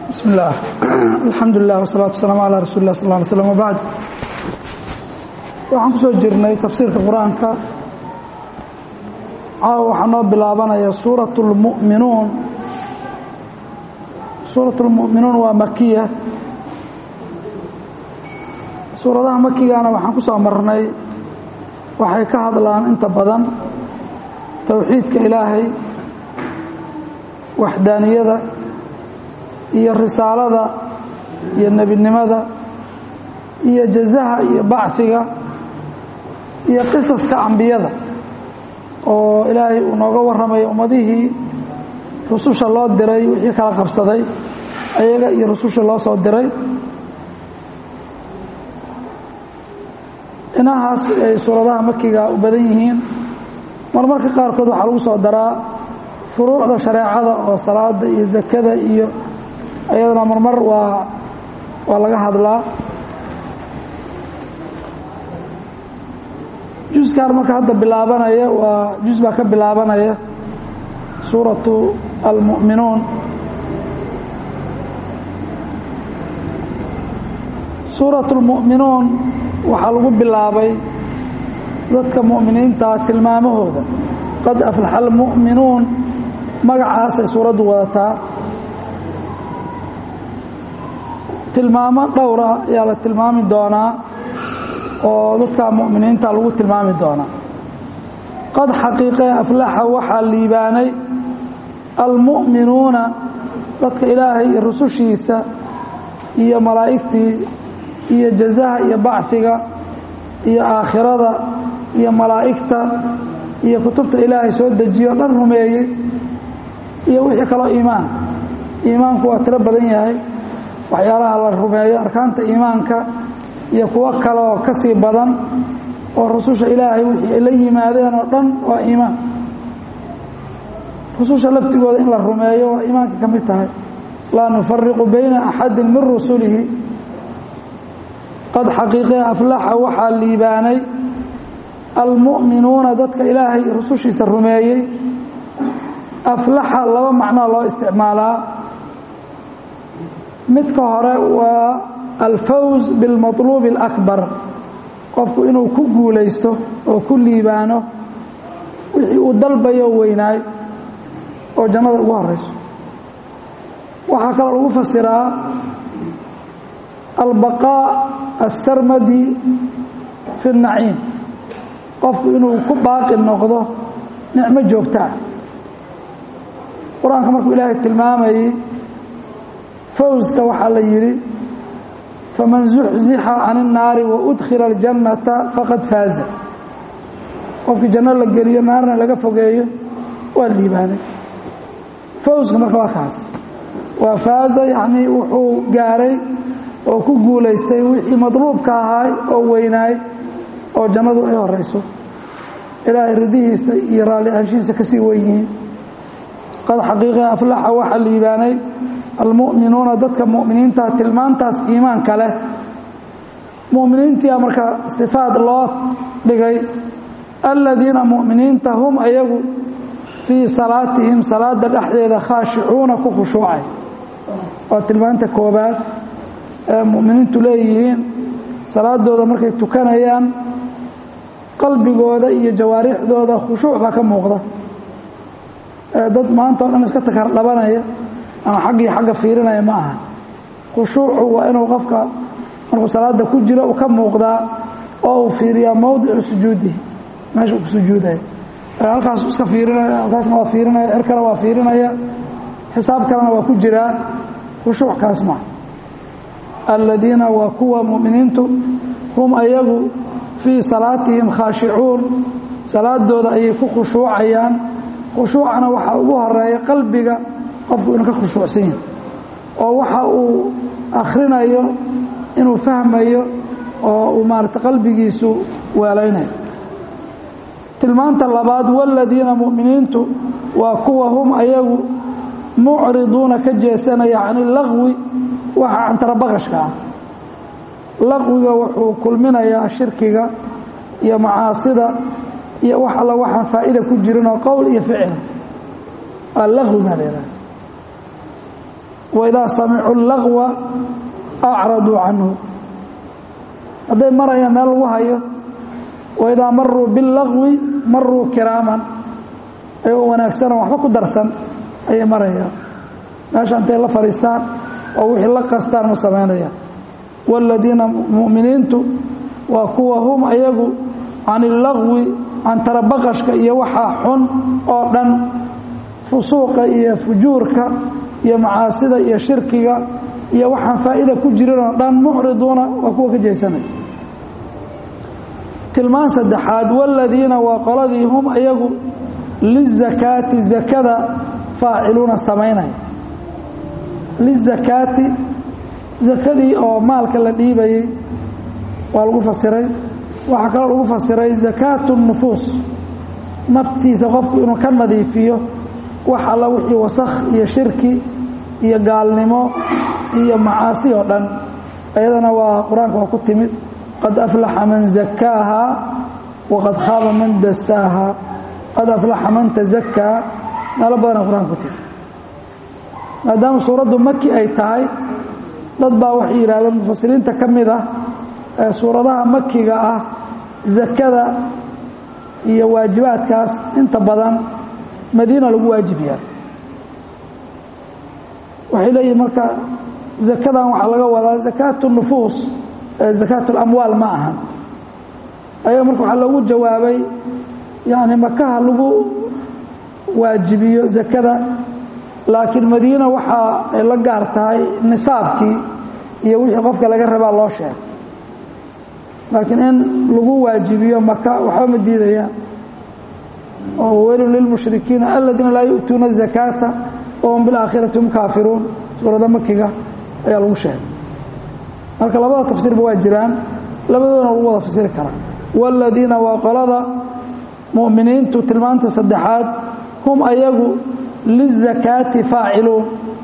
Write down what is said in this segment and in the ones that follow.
bismi اllah alxamdu lilah wsalaatu wasalaamu calaa rasuuli lah sal ly slm wbacd waxaan ku soo jirnay tafsiirka qur-aanka caawa waxaa noo bilaabanaya suuraة اlmu'minuun suuraة اlmu'minuun waa makiya suuradaha makigana waxaan ku soo marnay waxay ka hadlaan inta badan towxiidka ilaahay waxdaaniyada iyo risaalada iyo nebinimada iyo jazaha iyo bacfiga iyo qisaska ambiyada oo ilaahay uu nooga warramayo ummadihii rususha loo diray wixii kala qabsaday ayaga iyo rususha loo soo diray inahaas ay suuradaha makiga u badan yihiin marmarka qaarkood waxaa lagu soo daraa furuucda shareecada oo salaada iyo zakada iyo ayadana marmar waa waa laga hadlaa juskan marka hadda bilaabanaya waa jus baa ka bilaabanaya suuratu almu'minuun suuratu almu'minuun waxaa lagu bilaabay dadka mu'miniinta tilmaamahooda qad aflaxa almu'minuun magacaasay suuraddu wadataa tilmaamo dhowra ayaa la tilmaami doonaa oo dadka mu'miniinta lagu tilmaami doonaa qad xaqiiqee aflaxa waxaa liibaanay almu'minuuna dadka ilaahay iyo rusushiisa iyo malaa'igtii iyo jazaha iyo bacfiga iyo aakhirada iyo malaa'igta iyo kutubta ilaahay soo dejiyo dhan rumeeyey iyo wixii kaloo iimaan iimaanku waa tiro badan yahay waxyaalaha la rumeeyo arkaanta iimaanka iyo kuwo kaleoo ka sii badan oo rususha ilaahay wixii ay la yimaadeen oo dhan waa iimaan rususha laftigooda in la rumeeyo waa iimaanka ka mid tahay laa nufariqu bayna axadi min rusulihi qad xaqiiqee aflaxa waxaa liibaanay almu'minuuna dadka ilaahay rusushiisa rumeeyey aflaxa laba macnoa loo isticmaalaa midka hore waa alfawz bilmaطluubi اlakbar qofku inuu ku guulaysto oo ku liibaano wixii uu dalbayo weynaay oo jannada ugu horeyso waxaa kaloo lagu fasiraa albaqaa asarmadi fi اnaciim qofku inuu ku baaqi noqdo nicmo joogtaa qur-aanka markuu ilaahay tilmaamayey fawska waxaa la yidhi faman zuxzixa can الnaari waudkhila اljannata faqad faaza qofkii janno la geliyo naarna laga fogeeyo waa liibaanay fawska marka waa kaas waa faaza yacnii wuxuu gaaray oo ku guulaystay wixii madluubka ahaay oo weynaay oo jannadu ay horeyso ilaahay ridihiisa iyo raalli anshihiisa ka sii wen yihiin qad xaqiiqe aflaxa waxaa liibaanay almu'minuuna dadka mu'miniinta tilmaantaas iimaanka leh mu'miniintia marka sifaad loo dhigay aladiina mu'miniinta hum ayagu fii salaatihim salaada dhexdeeda khaashicuuna ku khushuucay waa tilmaanta koobaad ee mu'miniintu leeyihiin salaadooda markay tukanayaan qalbigooda iyo jawaarixdooda khushuuc baa ka muuqda dad maanta o dhan iska takar dhabanaya ama xaggii xagga fiirinaya ma aha khushuucu waa inuu qofka markuu salaada ku jiro uu ka muuqdaa oo uu fiiriyaa mowdicu sujuudihi meesha uu ku sujuudaya halkaas iska fiirinaya halkaasna waa fiirinaya cirkana waa fiirinaya xisaab kalena waa ku jiraa khushuuc kaas maaha aladiina waa kuwa mu'miniintu hum ayagu fii salaatihim khaashicuun salaadooda ayay ku khushuucayaan khushuucana waxaa ugu horeeya qalbiga qofku inuu ka khushuucsan yahay oo waxa uu akhrinayo inuu fahmayo oo uu maarata qalbigiisu weelaynayo tilmaanta labaad waladiina mu'miniintu waa kuwa hum ayagu mucriduuna ka jeesanaya can ilaqwi waxa cantarabaqashka ah laqwiga wuxuu kulminayaa shirkiga iyo macaasida iyo wax alla waxaan faa'iida ku jirin oo qowl iyo ficil waa laqwi baa la yidhaha waidaa samicuu lagwa acraduu canhu hadday marayaan meel lagu hayo waidaa maruu bilagwi maruu kiraaman ayagoo wanaagsanoo waxba ku darsan ayay marayaan meesha intay la fadhiistaan oo wixii la qastaan ma samaynayaan waaladiina mu'miniintu waa kuwa hum ayagu can illagwi can tarabaqashka iyo waxaa xun oo dhan fusuuqa iyo fujuurka iyo macaasida iyo shirkiga iyo waxaan faa'iida ku jirin oo dhan mucriduuna waa kuwa ka jeesanaya tilmaan saddexaad waaladiina waa qoladii hum ayagu lizakaati zakada faaciluuna samaynaya lizakaati zakadii oo maalka la dhiibayey waa lagu fasiray waxaa kaloo lagu fasiray zakaatu nufuus naftiisa qofku inuu ka nadiifiyo wax alla wixii wasakh iyo shirki iyo gaalnimo iyo macaasi oo dhan ayadana waa qur-aanka waa ku timid qad aflaxa man zakaaha waqad khaaba man dasaaha qad aflaxa man tazakaa meelo badana qur-aanka ku timid maadaama suuraddu maki ay tahay dad baa waxay yidhahdeen mufasiriinta ka mid ah ee suuradaha makiga ah zakada iyo waajibaadkaas inta badan madiina lagu waajib yahay waxay leeyihin marka zakadan waxaa laga wadaa zakaatu nufuus zakaat اlamwaal ma ahan ayaga marka waxaa loogu jawaabay yani makaha lagu waajibiyo zakada laakiin madiina waxa ay la gaar tahay nisaabkii iyo wixii qofka laga rabaa loo sheegay laakiin in lagu waajibiyo maka waxba ma diidayaan oo weylun lilmushrikiina aladiina laa yu'tuuna الzakaata wahum biاlaakhirati hum kaafiruun suurada makiga ayaa lagu sheegay marka labada tafsiirba waa jiraan labadoodana lagu wada fasiri karaa waaladiina waa qolada mu'miniintu tilmaanta saddexaad hum ayagu lizakaati faaciluun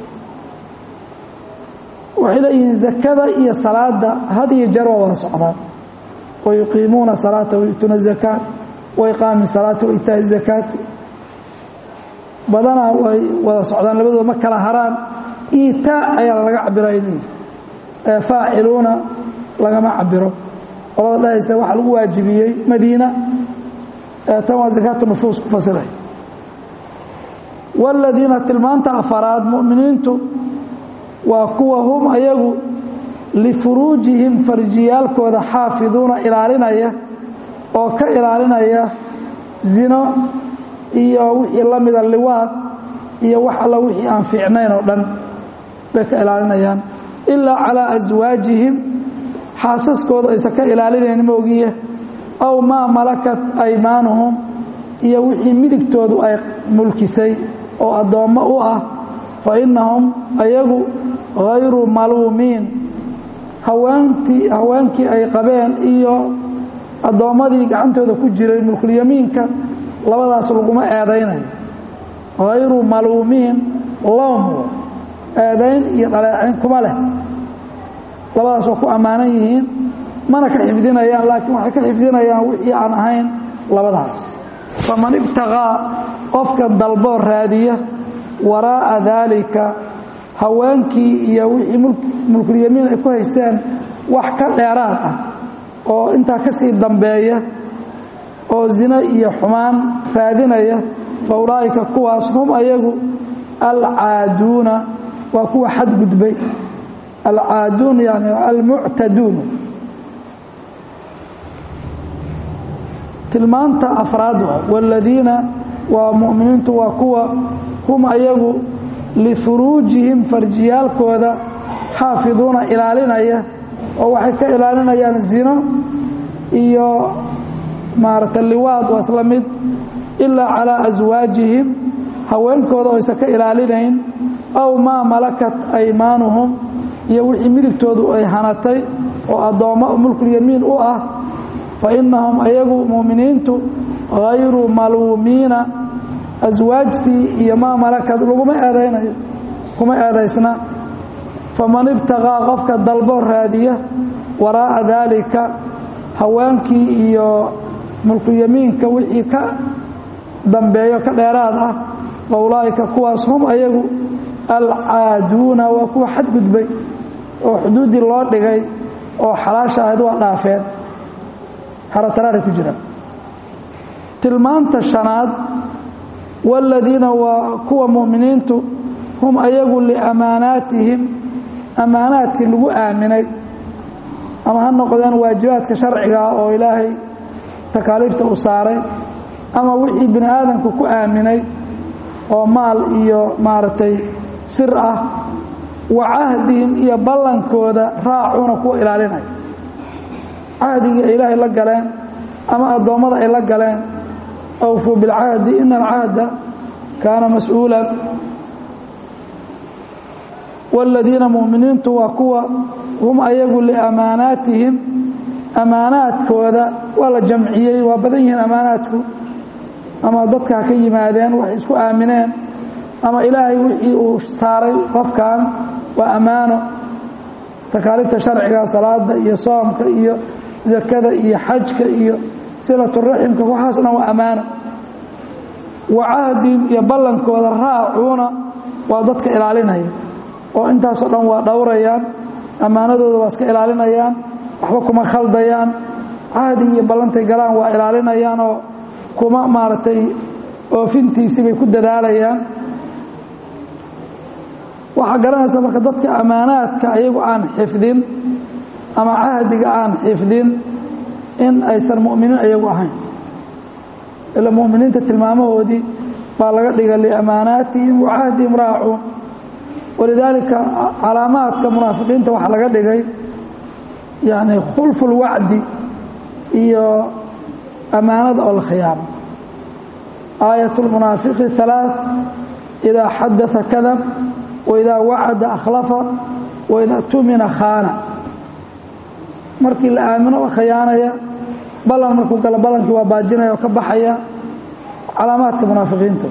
waxay leeyihiin zakada iyo salaada had iyo jeer waa wada socdaan wayuqiimuuna salaata wayu'tuuna zakaat waiqaami salaati waitaa'i zakaati badanaa way wada socdaan labadooda ma kala haraan iitaa ayaa laga cabiraya leeyihi ee faaciluuna lagama cabiro qolada dhahaysa waxaa lagu waajibiyey madiina tan waa zakaatu nufuus ku fasiray waaladiina tilmaanta afaraad mu'miniintu waa kuwa hum ayagu lifuruujihim farjiyaalkooda xaafiduuna ilaalinaya oo ka ilaalinaya zino iyo wixii la mida liwaad iyo wax alla wixii aan fiicnayn oo dhan bay ka ilaalinayaan ilaa calaa aswaajihim xaasaskooda aysan ka ilaalinayn moogiye aw maa malakat aymaanuhum iyo wixii midigtoodu ay mulkisay oo addoommo u ah fa innahum ayagu hayru maluumiin haweentii haweenkii ay qabeen iyo addoommadii gacantooda ku jiray mulkulyamiinka labadaas laguma eedaynayo hayru maluumiin loom eedayn iyo dhaleecayn kuma leh labadaas waa ku ammaanan yihiin mana ka xifdinayaan laakiin waxay ka xifdinayaan wixii aan ahayn labadaas faman ibtaqaa qofka dalboo raadiya waraa'a daalika haweenkii iyo wixii mulkulyamiin ay ku haysteen wax ka dheeraad ah oo intaa ka sii dambeeya oo zino iyo xumaan raadinaya fa ulaa'ika kuwaas hum ayagu alcaaduuna waa kuwa xadgudbay alcaaduun yani almuctaduun tilmaanta afraad waaladiina waa mu'miniintu waa kuwa hum ayagu lifuruujihim farjiyaalkooda xaafiduuna ilaalinaya oo waxay ka ilaalinayaan zino iyo maaragta liwaad waa isla mid ilaa calaa aswaajihim haweenkooda oo aysan ka ilaalinayn aw maa malakat aymaanuhum iyo wixii midigtoodu ay hanatay oo addoommo mulkulyamiin u ah fa innahum ayagu mu'miniintu hayru maluumiina aswaajtii iyo maa malakad laguma eedaynayo kuma eedaysna faman ibtaqaa qofka dalbo raadiya waraa'a daalika haweenkii iyo mulkulyamiinka wixii ka dambeeyo ka dheeraad ah wa ulaa'ika kuwaas hum ayagu alcaaduuna waa kuwa xadgudbay oo xuduuddii loo dhigay oo xalaasha ahayd waa dhaafeen harataraari ku jiraan tilmaanta shanaad waaladiina waa kuwa mu'miniintu hum ayagu liamaanaatihim ammaanaadkii lagu aaminay ama ha noqdeen waajibaadka sharcigaa oo ilaahay takaaliifta u saaray ama wixii bini aadamku ku aaminay oo maal iyo maaragtay sir ah wa cahdihim iyo ballankooda raacuuna kuwa ilaalinaya cahdigii ay ilaahay la galeen ama addoommada ay la galeen awfuu bilcahdi ina alcahda kaana mas-uulan waaladiina mu'miniintu waa kuwa hum ayagu liamaanaatihim ammaanaadkooda waa la jamciyey waa badan yihiin ammaanaadku ama dadka ha ka yimaadeen waxay isku aamineen ama ilaahay wixii uu saaray qofkan waa ammaano takaaliifta sharciga salaada iyo soomka iyo zakada iyo xajka iyo silaturaximka waxaas dhan waa ammaano wa cahdihim iyo ballankooda raacuuna waa dadka ilaalinaya oo intaasoo dhan waa dhowrayaan ammaanadooda waa iska ilaalinayaan waxba kuma khaldayaan cahdi iyo ballantay galaan waa ilaalinayaan oo kuma maaragtay oofintiisii bay ku dadaalayaan waxaa garanaysa marka dadka ammaanaadka ayagu aan xifdin ama cahdiga aan xifdin in aysan mu'miniin ayagu ahayn ila mu'miniinta tilmaamahoodii baa laga dhiga liamaanaatihim wa cahdihim raacuun walidaalika calaamaadka munaafiqiinta waxaa laga dhigay yani khulfu lwacdi iyo ammaanada oo la khiyaamo aayat lmunaafiqi halaaث idaa xadaa kadab waidaa wacada akhlafa waidaa tumina khaana markii la aamino waa khiyaanaya ballan markuu galo ballankii waa baajinaya oo ka baxaya calaamaadka munaafiqiinta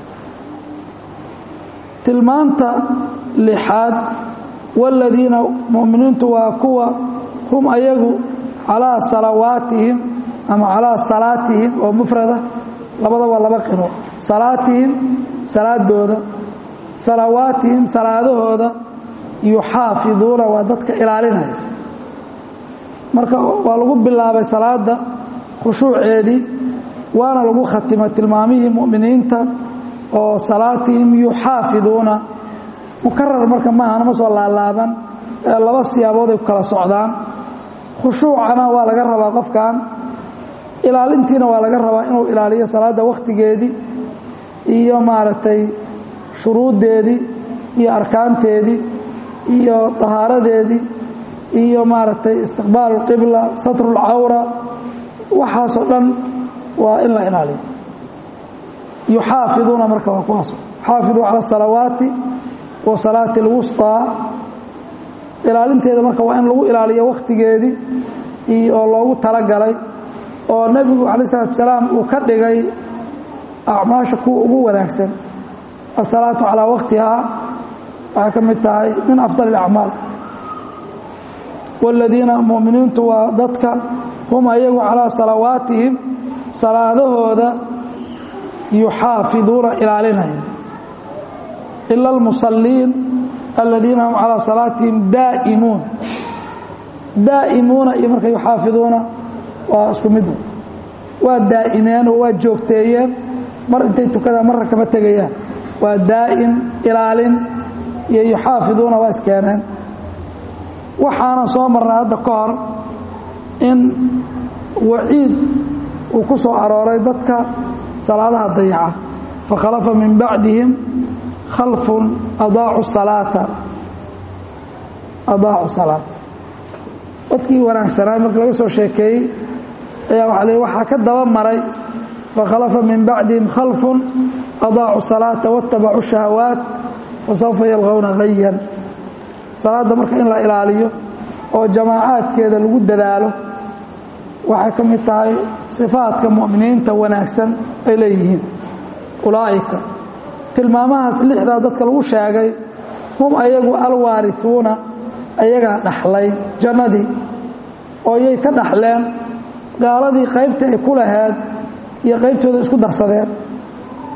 tilmaanta lixaad waaladiina mu'miniintu waa kuwa hum ayagu calaa salawaatihim ama calaa salaatihim oo mufrada labada waa laba qiro salaatihim salaadooda salawaatihim salaadahooda yuxaafiduuna waa dadka ilaalinaya marka waa lagu bilaabay salaada khushuuceedii waana lagu khatimay tilmaamihii mu'miniinta oo salaatihim yuxaafiduuna mukarar marka maaha nama soo laalaaban ee laba siyaabood ay ku kala socdaan khushuucana waa laga rabaa qofkan ilaalintiina waa laga rabaa inuu ilaaliyo salaadda wakhtigeedii iyo maaragtay shuruuddeedii iyo arkaanteedii iyo tahaaradeedii iyo maaragtay istiqbaalu اlqibla satru اlcawra waxaasoo dhan waa in la ilaaliyo yuxaafiduuna marka waa kuwaas xaafiduu cala الsalawaati wa salaati اlwusطىa ilaalinteeda marka waa in lagu ilaaliyo wakhtigeedii iyo oo loogu talagalay oo nebigu calaه الsalatu salaam uu ka dhigay acmaasha kuwa ugu wanaagsan asalaatu calaa waqtihaa waxay ka mid tahay min afdal اlacmaal wاladiina mu'miniintu waa dadka hum ayagu calaa salawaatihim salaadahooda yuxaafiduuna ilaalinaya ila اlmusaliin aladiina hum calaa salaatihim daa'imuun daa'imuuna iyo marka yuxaafiduuna waa isku mid waa daa'imeen oo waa joogteeyeen mar intay tukadaan marna kama tegayaan waa daa'im ilaalin iyo yuxaafiduuna waa iskeeneen waxaana soo marnay hadda ka hor in waciid uu ku soo arooray dadka salaadaha dayaca fakhalafa min bacdihim khalfun adaacu salaata adaacu salaata dadkii wanaagsanaa markii laga soo sheekeeyey ayaa waxa le waxaa ka daba maray fakhalafa min bacdihim khalfun adaacu salaata waاtabacuu shahawaat fasawfa yalqowna hayan salaadda marka in la ilaaliyo oo jamaacaadkeeda lagu dadaalo waxay ka mid tahay sifaadka mu'miniinta wanaagsan ay leeyihiin ulaa'ika tilmaamahaas lixdaa dadka lagu sheegay hum ayagu alwaarihuuna ayagaa dhaxlay jannadii oo yay ka dhaxleen gaaladii qaybta ay ku laheed iyo qaybtooda isku darsadeen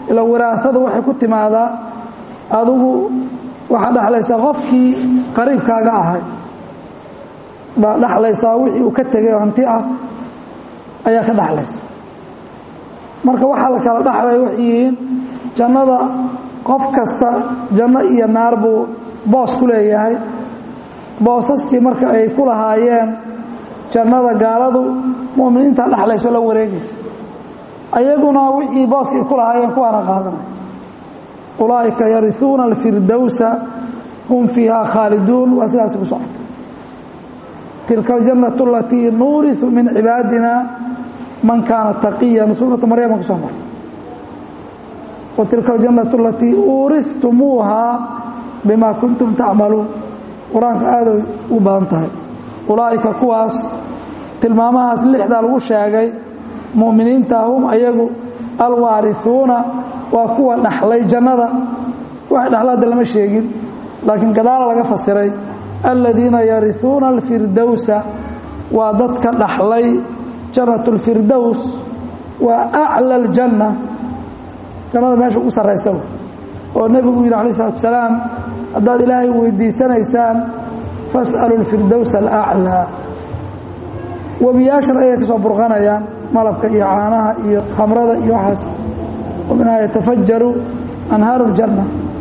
ila wiraasada waxay ku timaadaa adigu waxaa dhexlaysaa qofkii qariibkaaga ahay baa dhexlaysaa wixii uu ka tegay oo hanti ah ayaa ka dhexlaysa marka waxaa la kala dhexlaya waxay yihiin jannada qof kasta janno iyo naar buu boos ku leeyahay boosaskii marka ay ku lahaayeen jannada gaaladu mu'miniinta dhexlayso la wareegaysa ayaguna wixii booskii ku lahaayeen kuwaana qaadanay ulaa'ika yariuuna alfirdowsa hum fiiha khaaliduun waa sidaas ku socota tilka aljannatu alatii nuuriu min cibaadina man kaana taqiyan suurata maryama kusoo maray wa tilka aljannatu alatii uurihtumuuha bima kuntum tacmaluun qur-aanka aaday u badan tahay ulaa'ika kuwaas tilmaamahaas lixdaa lagu sheegay mu'miniinta hum ayagu alwaarihuuna waa kuwa dhaxlay jannada waxay dhaxlaadda lama sheegin laakiin gadaala laga fasiray aladiina yariuuna alfirdowsa waa dadka dhaxlay jannat اlfirdows waa aclى اljanna jannada meesha ugu sarraysa oo nebigu yidhi alay slatu salaam haddaad ilaahay weydiisanaysaan fas'alu اlfirdows alaclىa webiyaashan ayay ka soo burqanayaan malabka iyo caanaha iyo khamrada iyo waxaas ومنها يتفجر أنهاaر الجنة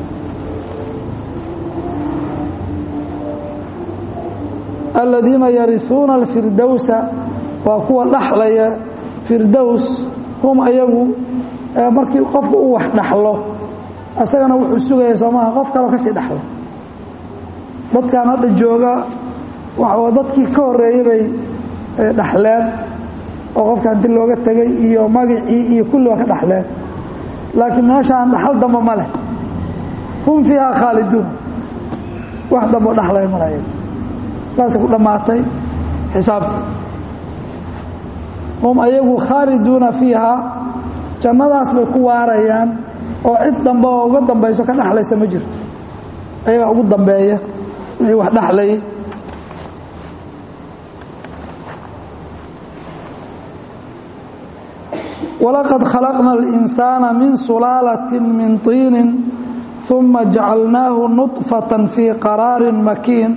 الذيiنa يرثuuنa الفiردوس waa kuwa dhaxlaya فirdوس هم ayagu markii qofka uu wax dhaxlo asagana wuxuu sugaya soomaha qof kaloo kasii dhaxlo dadkan hadda jooga dadkii ka horeeyey bay dhaxleen oo qofka hanti looga tegay iyo magacii iyo kulli waa ka dhaxleen laakiin meeshaan dhaxal dambe ma leh hum fiiha khaaliduun wax dambo dhaxlaya malaya saasay ku dhammaatay xisaabta hum ayagu khaaliduuna fiiha jannadaas bay ku waarayaan oo cid dambe oo uga dambayso ka dhexlaysa ma jirto ayagaa ugu dambeeya wixii wax dhexlayay ولqad khalaqna الإنساana min sulaalaة min طiini ثuma jacalnaahu نuطfaة fii qaraari makiin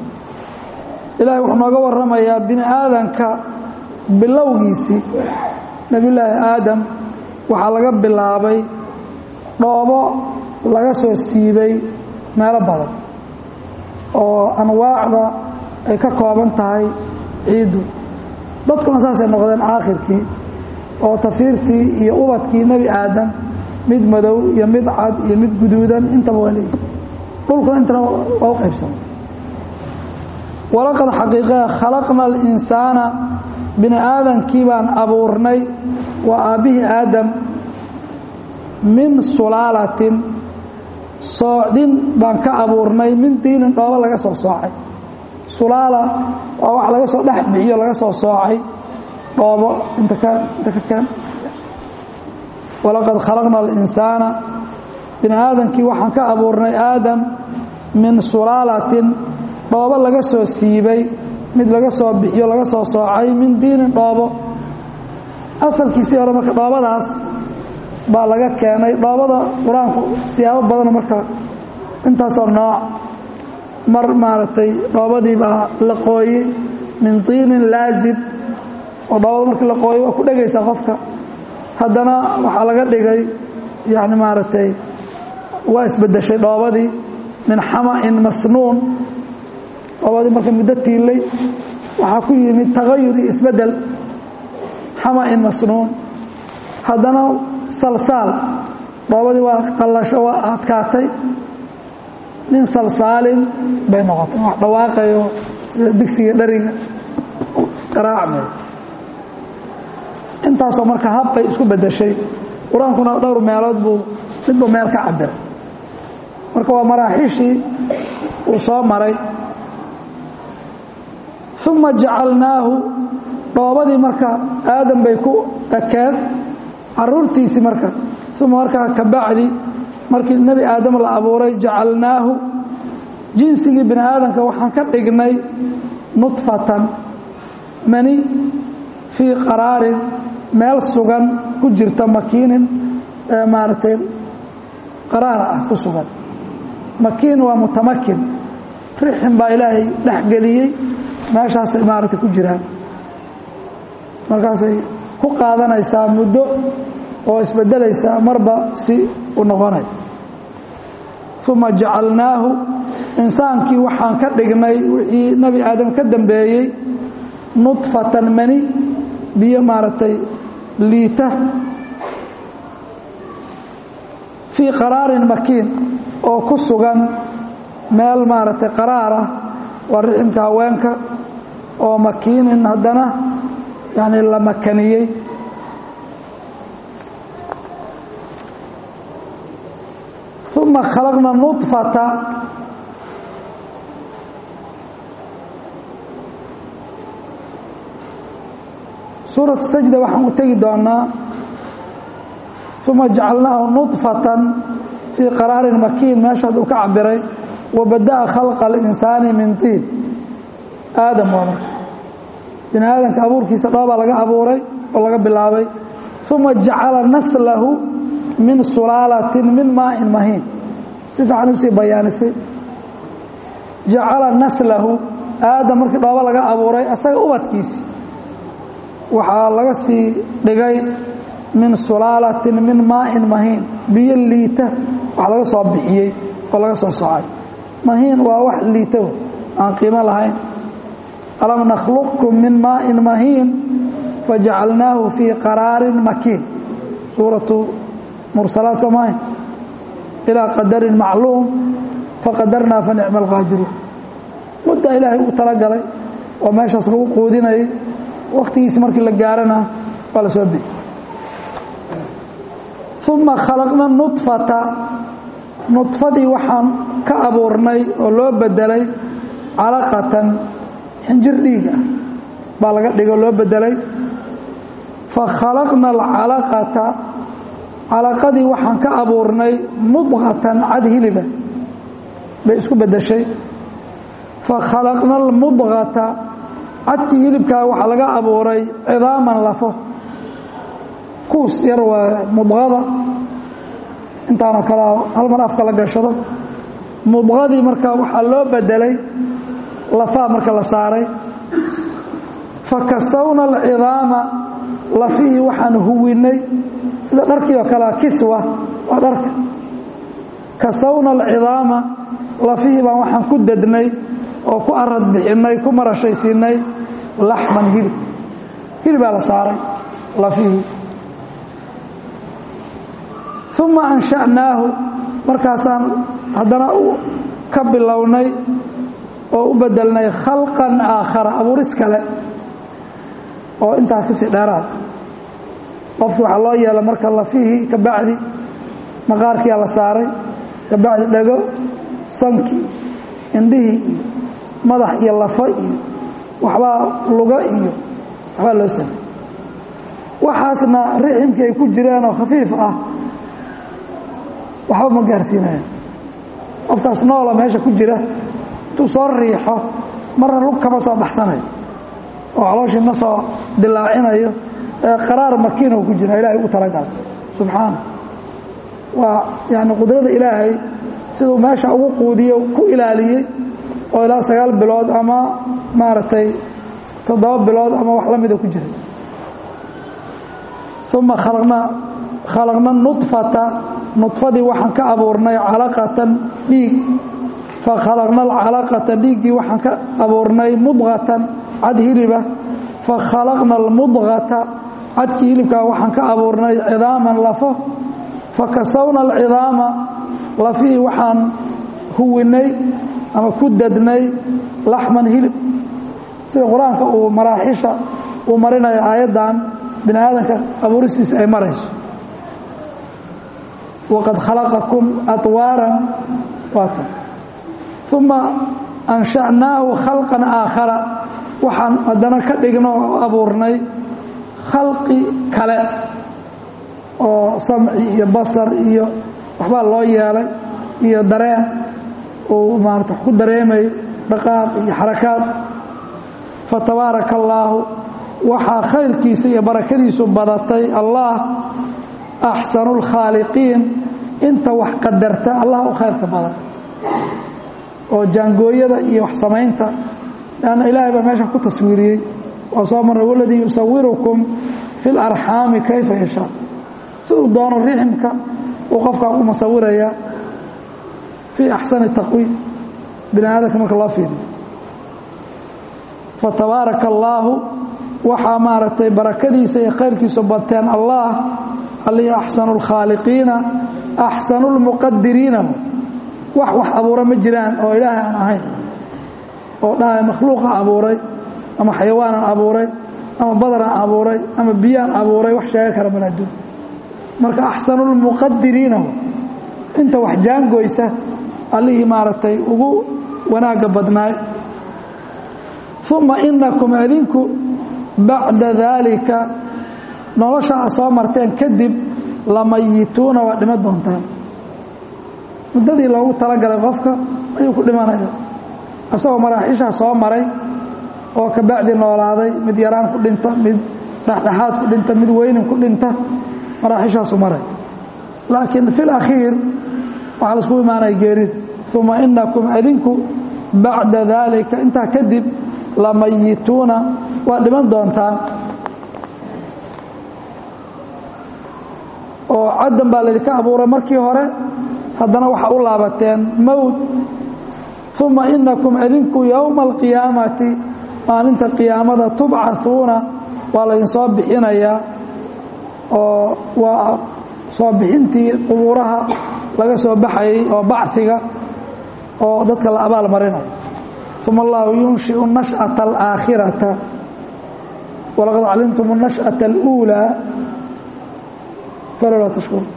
ilahay wuxuu nooga waramayaa bini aadanka bilowgiisii nebiy llaahi aadam waxaa laga bilaabay dhoobo laga soo siibay meelo badan oo anwaacda ay ka kooban tahay ciiddu dadkuna saasay noqdeen aakhirkii oo tafiirtii iyo ubadkii nebi aadam mid madow iyo mid cad iyo mid guduudan intaba waa leeyihi dhulkuna intana waa u qaybsama walaqad xaqiiqe khalaqna alinsaana bini aadankii baan abuurnay waa aabbihii aadam min sulaalatin soocdin baan ka abuurnay min diinin dhoobo laga soo soocay sulaala waa wax laga soo dhex bixiyo laga soo soocay dhoobo inta ka inta ka keen walaqad khalaqna alinsaana bini aadankii waxaan ka abuurnay aadam min sulaalatin dhoobo laga soo siibay mid laga soo bixiyo laga soo soocay min diinin dhoobo asalkiisii hore marka dhoobadaas baa laga keenay dhoobada qur-aanku siyaabo badan marka intaasoo nooc mar maaragtay dhoobadii baa la qooyey min tiinin laazib oo dhoobada markii la qooyo waa ku dhegaysaa qofka haddana waxaa laga dhigay yacni maaragtay waa isbeddeshay dhoobadii min xama'in masnuun dhoobadii marka muddo tiilay waxaa ku yimid tagayur iyo isbeddel xama'in masnuun haddana salsaal dhoobadii waa qallasho waa adkaatay min salsaalin bay noqotay wax dhawaaqayo sida digsiga dheriga garaacmay intaasoo marka habbay isku beddeshay qur-aankuna dhowr meelood buu midba meel ka cabiray marka waa maraaxiishii uu soo maray uma jacalnaahu dhoobadii marka aadam bay ku ekeed caruurtiisii marka uma markaa ka bacdi markii nebi aadam la abuuray jacalnaahu jinsigii bini aadamka waxaan ka dhignay nudfatan mani fii qaraarin meel sugan ku jirta makiinin maaragtay qaraara ah ku sugan makiin waa mutamakin rixin baa ilaahay dhexgeliyey meeshaasay maaragtay ku jiraan markaasay ku qaadanaysaa muddo oo isbedelaysaa marba si u noqonay uma jacalnaahu insaankii waxaan ka dhignay wixii nebi aadam ka dambeeyey nudfatan mani biyo maaragtay liita fii qaraarin makiin oo ku sugan meel maaragtay qaraar ah waa riximka haweenka oo makiinin haddana yani la makaniyey uma khalaqna nudfata suuratu sajda waxaan u tegi doonaa uma jacalnaahu nudfatan fii qaraarin makiin meeshaad uu ka cabiray wabada'a khalqa alinsaani min tiin aadam waa marka bini aadamka abuurkiisa dhoobaa laga abuuray oo laga bilaabay uma jacala naslahu min sulaalatin min maain mahiin si fiican usii bayaanisay jacala naslahu aadam markii dhoobo laga abuuray asaga ubadkiisi waxaa laga sii dhigay min sulaalatin min maain mahiin biyo liita wax laga soo bixiyey oo laga soo socay mahiin waa wax liito aan qiimo lahayn alam nakhluqkum min maain mahiin fajacalnaahu fii qaraarin makiin suuratu mursalaat soomaaha ilaa qadarin macluum faqadarnaa fa nicma alqaadiruun mudda ilaahay uu talagalay oo meeshaas lagu quudinayay wakhtigiisi markii la gaarana waa la soo bixi uma khalaqna nudfata nudfadii waxaan ka abuurnay oo loo bedelay calaqatan xinjir dhiig ah baa laga dhigo loo bedelay fa khalaqna alcalaqata calaqadii waxaan ka abuurnay mudqatan cad hiliba bay isku bedeshay fa khalaqna almudqata cadkii hilibkaa waxaa laga abuuray cidaaman lafo kuus yar waa mudqada intaana kala hal mar afka la gashado mudqadii marka waxaa loo bedelay lafaa marka la saaray fa kasawna alcidaama lafihii waxaan huwinay sida dharkii oo kalea kiswa waa dharka kasawna alcidaama lafihii baan waxaan ku dednay oo ku arad bixinay ku marashaysiinay laxman hilib hilibaa la saaray lafihii uma ansha'naahu markaasaan haddana ka bilownay oo u bedelnay khalqan aakhara abuuris kale oo intaas kasii dheeraad qofkii waxaa loo yeela marka lafihii ka bacdi maqaarkiyaa la saaray ka bacdi dhego sankii indhihii iyo madax iyo lafo iyo waxbaa lugo iyo waxbaa loo samay waxaasna riximkii ay ku jiraan oo khafiif ah waxba ma gaarsiinaya qofkaas noola meesha ku jira intuu soo riixo marna lug kama soo baxsanayo oo calooshii ma soo dilaacinayo ee qaraar makiinoo ku jira ilaahay u talagalay subxaana waa yani qudrada ilaahay siduu meesha ugu quudiyo ku ilaaliyey oo ilaa sagaal bilood ama maaragtay toddoba bilood ama wax la mida ku jira uma khalaqna khalaqna nudfata nudfadii waxaan ka abuurnay calaqatan dhiig fa khalaqna alcalaqata dhiiggii waxaan ka abuurnay mudqatan cad hiliba fa khalaqna almudqata cadkii hilibkaa waxaan ka abuurnay cidaaman lafo fa kasawna alcidaama lafihii waxaan huwinay ama ku dadnay laxman hilib sida qur-aanka uu maraaxisha uu marinayo aayaddan bini aadanka abuuristiisa ay marayso waqad khalaqakum atwaaran waata uma ansha'naahu khalqan aakhara waxaan haddana ka dhigno oo abuurnay khalqi kale oo samci iyo basar iyo waxbaa loo yeelay iyo dareen uu maarata wax ku dareemayo dhaqaaq iyo xarakaad fatabaaraka allaahu waxaa khayrkiisa iyo barakadiisu badatay allah axsanu lkhaaliqiin inta wax qadarta allah u khayrka badan oo jaangooyada iyo wax samaynta lanna ilaahay baa meesha ku taswiiriyey waa soo marray waladii yusawirukum fi larxaami kayfa yashaa siduu doono riximka uu qofkaa u masawirayaa fii axsani taqwiim bini aadamka marka loo fiiriyo fatabaaraka allaahu waxaa maaragtay barakadiisa iyo khayrkiisu bateen allah allihii axsanu lkhaaliqiina axsanu lmuqadiriina wax wax abuura ma jiraan oo ilaahay aan ahayn oo dhahay makhluuqa abuuray ama xayawaanan abuuray ama badaraan abuuray ama biyaan abuuray wax sheega kara maladuun marka axsanu lmuqadiriina inta wax jaangoysa allihii maaragtay ugu wanaagga badnaay uma inakum adinku bacda daalika nolosha a soo marteen kadib lamayituuna waa dhima doontaan muddadii loogu talagalay qofka ayuu ku dhimanaya isagoo maraaxiishaa soo maray oo kabacdi noolaaday mid yaraan ku dhinta mid dhexdhexaad ku dhinta mid weynin ku dhinta maraaxiishaasu maray laakiin fi lakhiir waxaa laisku imaanaya geerida uma inakum adinku bacda daalika intaa kadib lamayituuna waa dhiman doontaan oo caddan baa laydinka abuuray markii hore haddana waxaa u laabateen mowt uma inakum adinku yowma alqiyaamati maalinta qiyaamada tubcahuuna waa laydinsoo bixinayaa oo waa soo bixintii qubuuraha laga soo baxayay oo bachiga oo dadka la abaal marinayo uma allahu yunshiu nashأaةa alaakhirata walaqad calimtum الnashأaةa اlأuulىa falowlaa tashkuruun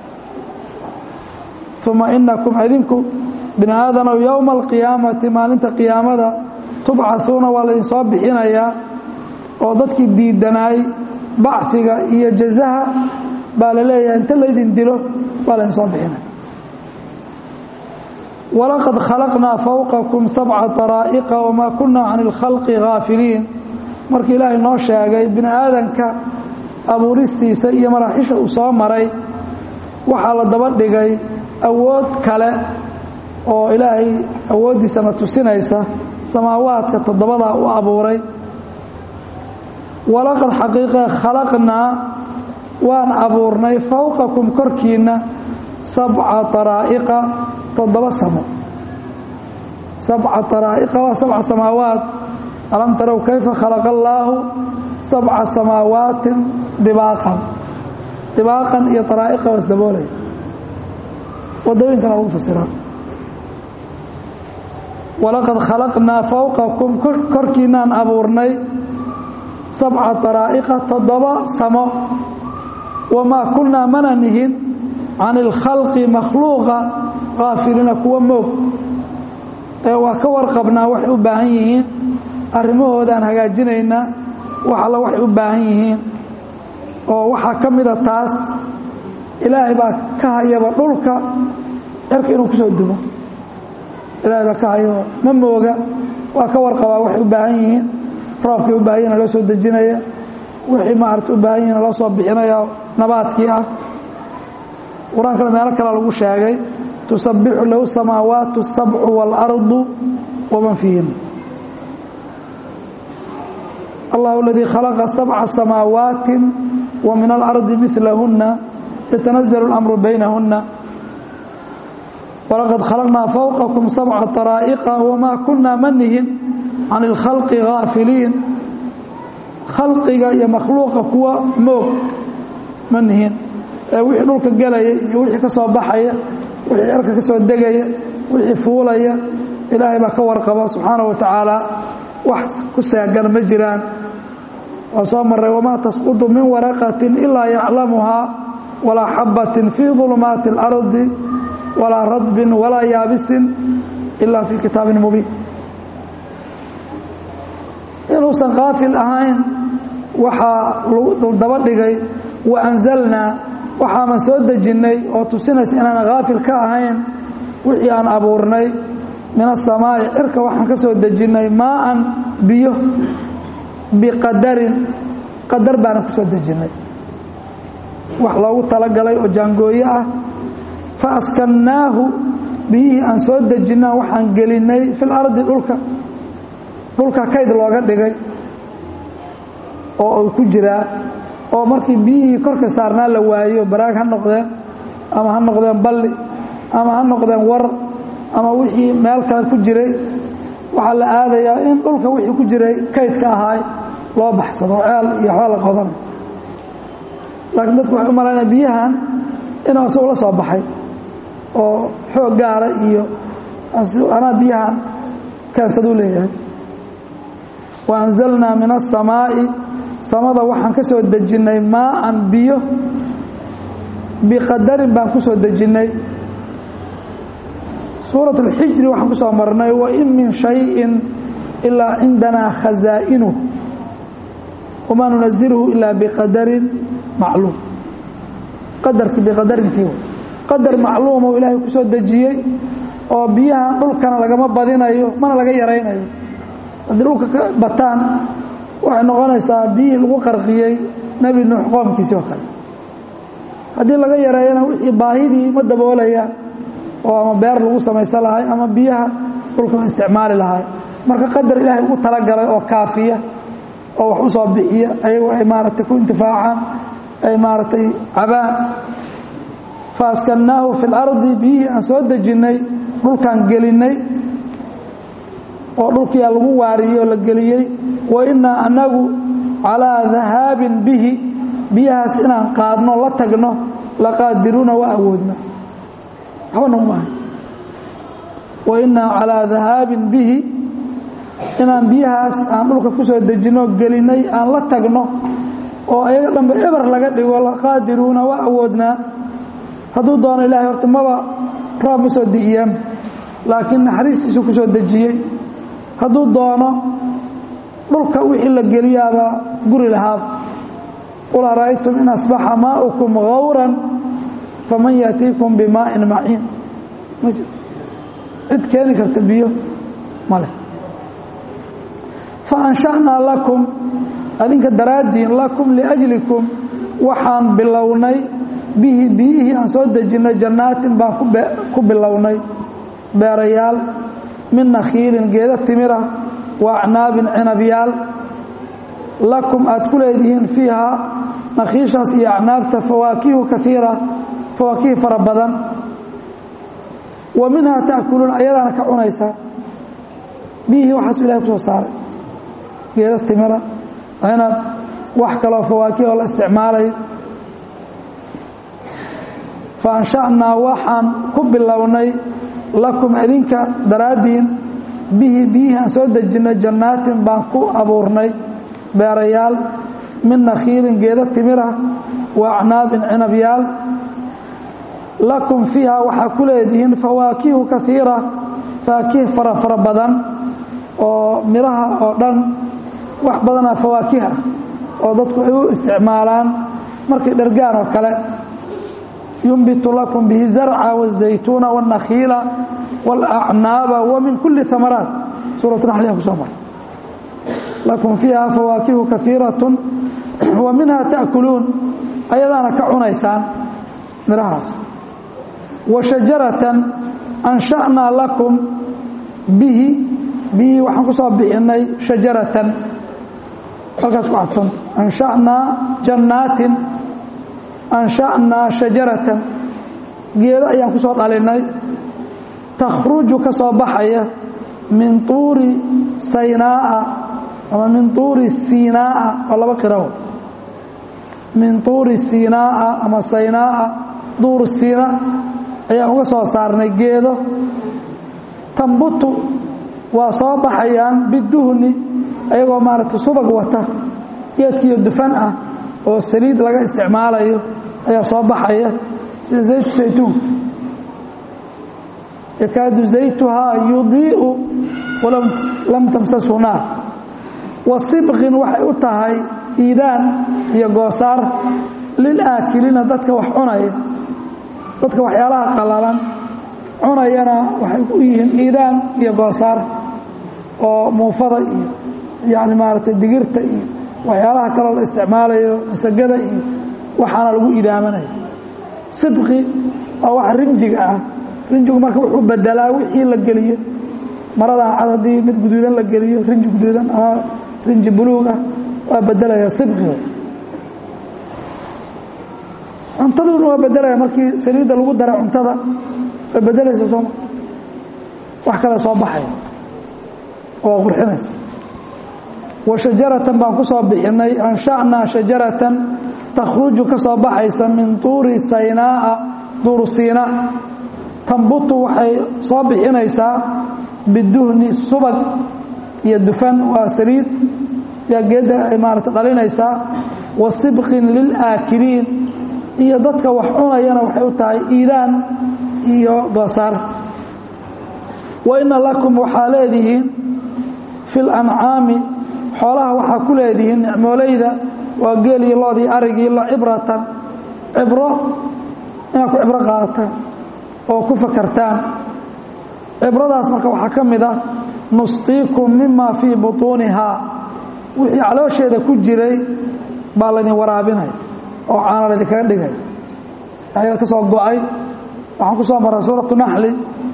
uma inakum adinku bini aadanow yowma alqiyaamati maalinta qiyaamada tubcahuuna waa laydinsoo bixinayaa oo dadkii diidanaay bachiga iyo jazaha baa la leeyahay inta laydin dilo baa laydinsoo bixinaya walaqad khalaqnaa fowqakum sabca daraa'iqa wamaa kunaa can ilkhalqi haafiliin markii ilaahay noo sheegay bini aadanka abuuristiisa iyo maraaxisha uu soo maray waxaa la daba dhigay awood kale oo ilaahay awooddiisana tusinaysa samaawaadka toddobadaa u abuuray walaqad xaqiiqa khalaqnaa waan abuurnay fowqakum korkiinna sabca daraa'iqa toddoba samo sabca daraa'iqa waa sabca samaawaat alam tarow kayfa khalaqa allaahu sabca samaawaatin dibaaqan dibaaqan iyo daraa'iqa waa isdaboolaya waddooyinkana lagu fasiraa walaqad khalaqnaa fowqakum korkiinaan abuurnay sabca daraa'iqa toddoba samo wamaa kunnaa mana nihin can ilkhalqi makhluuqa kaafiliina kuwa moog ee waa ka warqabnaa waxay u baahan yihiin arrimahoodaan hagaajinaynaa wax alla waxay u baahan yihiin oo waxaa ka mida taas ilaahay baa ka hayaba dhulka cirka inuu ku soo dumo ilaahay baa ka hayaba ma mooga waa ka warqabaa waxay u baahan yihiin roobkay u baahan yihin loo soo dejinaya wixii maarata u baahan yihin loo soo bixinaya nabaadkii ah qur-aankana meelo kale lagu sheegay tusabbixu lahu samaawaatu الsabcu wاlardu waman fiihin allahu aladii khalaqa sabca samaawaati wa min alardi milahuna yatanazalu اlamru baynahuna walaqad khalaqnaa fowqakum sabca daraa'iqa wamaa kunaa manihin can اlkhalqi gaafiliin khalqiga iyo makhluuqa kuwa moog ma nihin ee wixii dhulka gelaya iyo wixii ka soo baxaya wixii cirka ka soo degaya wixii fuulaya ilaahay baa ka warqaba subxaanaه wa tacaala wax ku saagan ma jiraan waa soo maray wamaa tasqudu min waraqatin ilaa yaclamuhaa walaa xabatin fii ظulumaati اlardi walaa radbin walaa yaabisin ila fii kitaabin mubiin inuusan kaafil ahayn waxaa daba dhigay waanzalnaa waxaaman soo dejinnay oo tusinaysa inaan kaafil ka ahayn wixii aan abuurnay min asamaa'i cirka waxaan ka soo dejinnay maaan biyo biqadarin qadar baanan ku soo dejinnay wax loogu talagalay oo jaangooyo ah fa askannaahu biyihii aan soo dejinaa waxaan gelinay fil ardi dhulka dhulka kayd looga dhigay oo uu ku jiraa oo markii biyihii korka saarnaa la waayo baraag ha noqdeen ama ha noqdeen balli ama ha noqdeen war ama wixii meel kale ku jiray waxaa la aadayaa in dhulka wixii ku jiray kaydka ahaay loo baxsado ceel iyo waxba la qodanay laakiin dadku waxay u malaynaya biyahan inuu isagu la soo baxay oo xoog gaara iyo anaa biyahan keensaduu leeyahay wa anzalnaa min aلsamaa'i samada waxaan ka soo dejinnay maaan biyo biqadarin baan ku soo dejinnay suuraة اlxijri waxaan ku soo marnay wain min شhayءi ilaa cindanaa khazaa'inuh wamaa nunazilhu ilaa biqadarin macluum qadarki biqadarintii qadar macluuma uu ilaahay ku soo dejiyey oo biyahan dhulkana lagama badinayo mana laga yaraynayo haddii dhulka ka bataan waxay noqonaysaa biyihii lagu qarqiyey nebi nuux qoomkiisii oo kale haddii laga yareeyana wixii baahidii ma daboolaya oo ama beer lagu samaysan lahay ama biyaha dhulka la isticmaali lahay marka qadar ilaahay ugu talagalay oo kaafiya oo wax u soo bixiya ayagu ay maaragtay ku intifaacaan ay maaragtay cabaan fa askannaahu fi اlardi biyihii aan soo dejinnay dhulkaan gelinnay oo dhulkiyaa lagu waariyey oo la geliyey wa innaa annagu calaa dahaabin bihi biyahaas inaan qaadno la tagno laqaadiruuna waa awoodna waxba nagu maahay wa innaa calaa dahaabin bihi inaan biyahaas aan dhulka ku soo dejinno gelinnay aan la tagno oo ayaga dhanbe eber laga dhigo laqaadiruuna waa awoodnaa hadduu doono ilaahay horta maba roob ma soo di'iyaan laakiin naxariistiisu ku soo dejiyey hadduu doono dhulka wixii la geliyaabaa guri lahaad qul ara'aytum in asbaxa maa'ukum gawran faman yaatiikum bimaa'in maciin ma jiro cid keeni karta biyo male fa ansha'naa lakum adinka daraaddiin lakum liajlikum waxaan bilownay bihi biyihii aan soo dejinnay jannaatin baan ku bilownay beerayaal min nakhiilin geeda timira wa acnaabin cinabyaal lakum aad ku leedihiin fiihaa nakhiishaas iyo acnaabta fawaakihu kaiira fawaakihi fara badan wa minhaa ta'kuluun ayadaana ka cunaysaa biyihii waxaasu ilahay ku soo saaray geeda timira cinab wax kaloo fawaakih oo la isticmaalayo fa ansha'naa waxaan ku bilownay lakum idinka daraaddiin bihi biyihii aan soo dejinnay jannaatin baan ku abuurnay beerayaal min nakhiilin geeda timira wa acnaabin cinabyaal lakum fiiha waxaa ku leedihiin fawaakihu kaiira faakih fara fara badan oo midhaha oo dhan wax badanaa fawaakih ah oo dadku ay u isticmaalaan markay dhergaan oo kale yunbitu lakum bihi zarca wالzaytuuna wالnakhiila wاlacnaaba wa min kuli amaraat suuratu naxliha ku soo maray lakum fiiha fawaakihu kaiiraة wa minha ta'kuluun ayadaana ka cunaysaan midhahaas wa shajaratan ansha'naa lakum bihi bihii waxaan ku soo bixinay shajaratan halkaas ku cadfanta ansha'naa jannaatin ansha'naa shajaratan geedo ayaan ku soo dhalinay takhruju ka soo baxaya min tuuri saynaa'a ama min tuuri siinaa'a oo laba qirawo min tuuri siinaa'a ama saynaa'a duur siina ayaan uga soo saarnay geedo tambutu waa soo baxayaan biduhni ayagoo maaragtay subag wata geedkiiyo dufan ah oo saliid laga isticmaalayo ayaa soo baxaya sida zaytu saytuun yakaadu zaytuhaa yudii'u walam lam tamsashu naar wa sibqin waxay u tahay iidaan iyo goosaar lilaakiliina dadka wax cunaya dadka waxyaalaha qalalan cunayana waxay u yihiin iidaan iyo goosaar oo muufada iyo yani maaragtay digirta iyo waxyaalaha kaloo la isticmaalayo masagada iyo waxaana lagu idaamanaya sibqi waa wax rinjiga ah rinjigu marka wuxuu bedelaa wixii la geliyo maradan cad haddii mid guduudan la geliyo rinji guduudan ama rinji buluug ah waa bedelaya sibqiga cuntaduna waa bedelaya markii saliidda lagu dara cuntada way bedelaysa sooma wax kale soo baxaya waa qurxinaysa wa shajaratan baan ku soo bixinay ansha'naa shajaratan takhruju ka soo baxaysa min tuuri saynaa'a duuru siina tambutu waxay soo bixinaysaa biduhni subag iyo dufan waa saliid yaa geedda ay maarata dhalinaysaa wa sibqin lilaakiliin iyo dadka wax cunayana waxay u tahay iidaan iyo basaar wa ina lakum waxaa leedihiin fi lancaami xoolaha waxaa ku leedihiin nicmoolayda waa geelii loodii arigii la cibratan cibro inaad ku cibro qaadataan oo ku fakartaan cibradaas marka waxaa ka mid ah nusqiikum mima fii butuunihaa wixii caloosheeda ku jiray baa laydin waraabinaya oo caana laydinkaga dhigay ayada ka soo go-ay waxaan ku soo maray suuratu naxli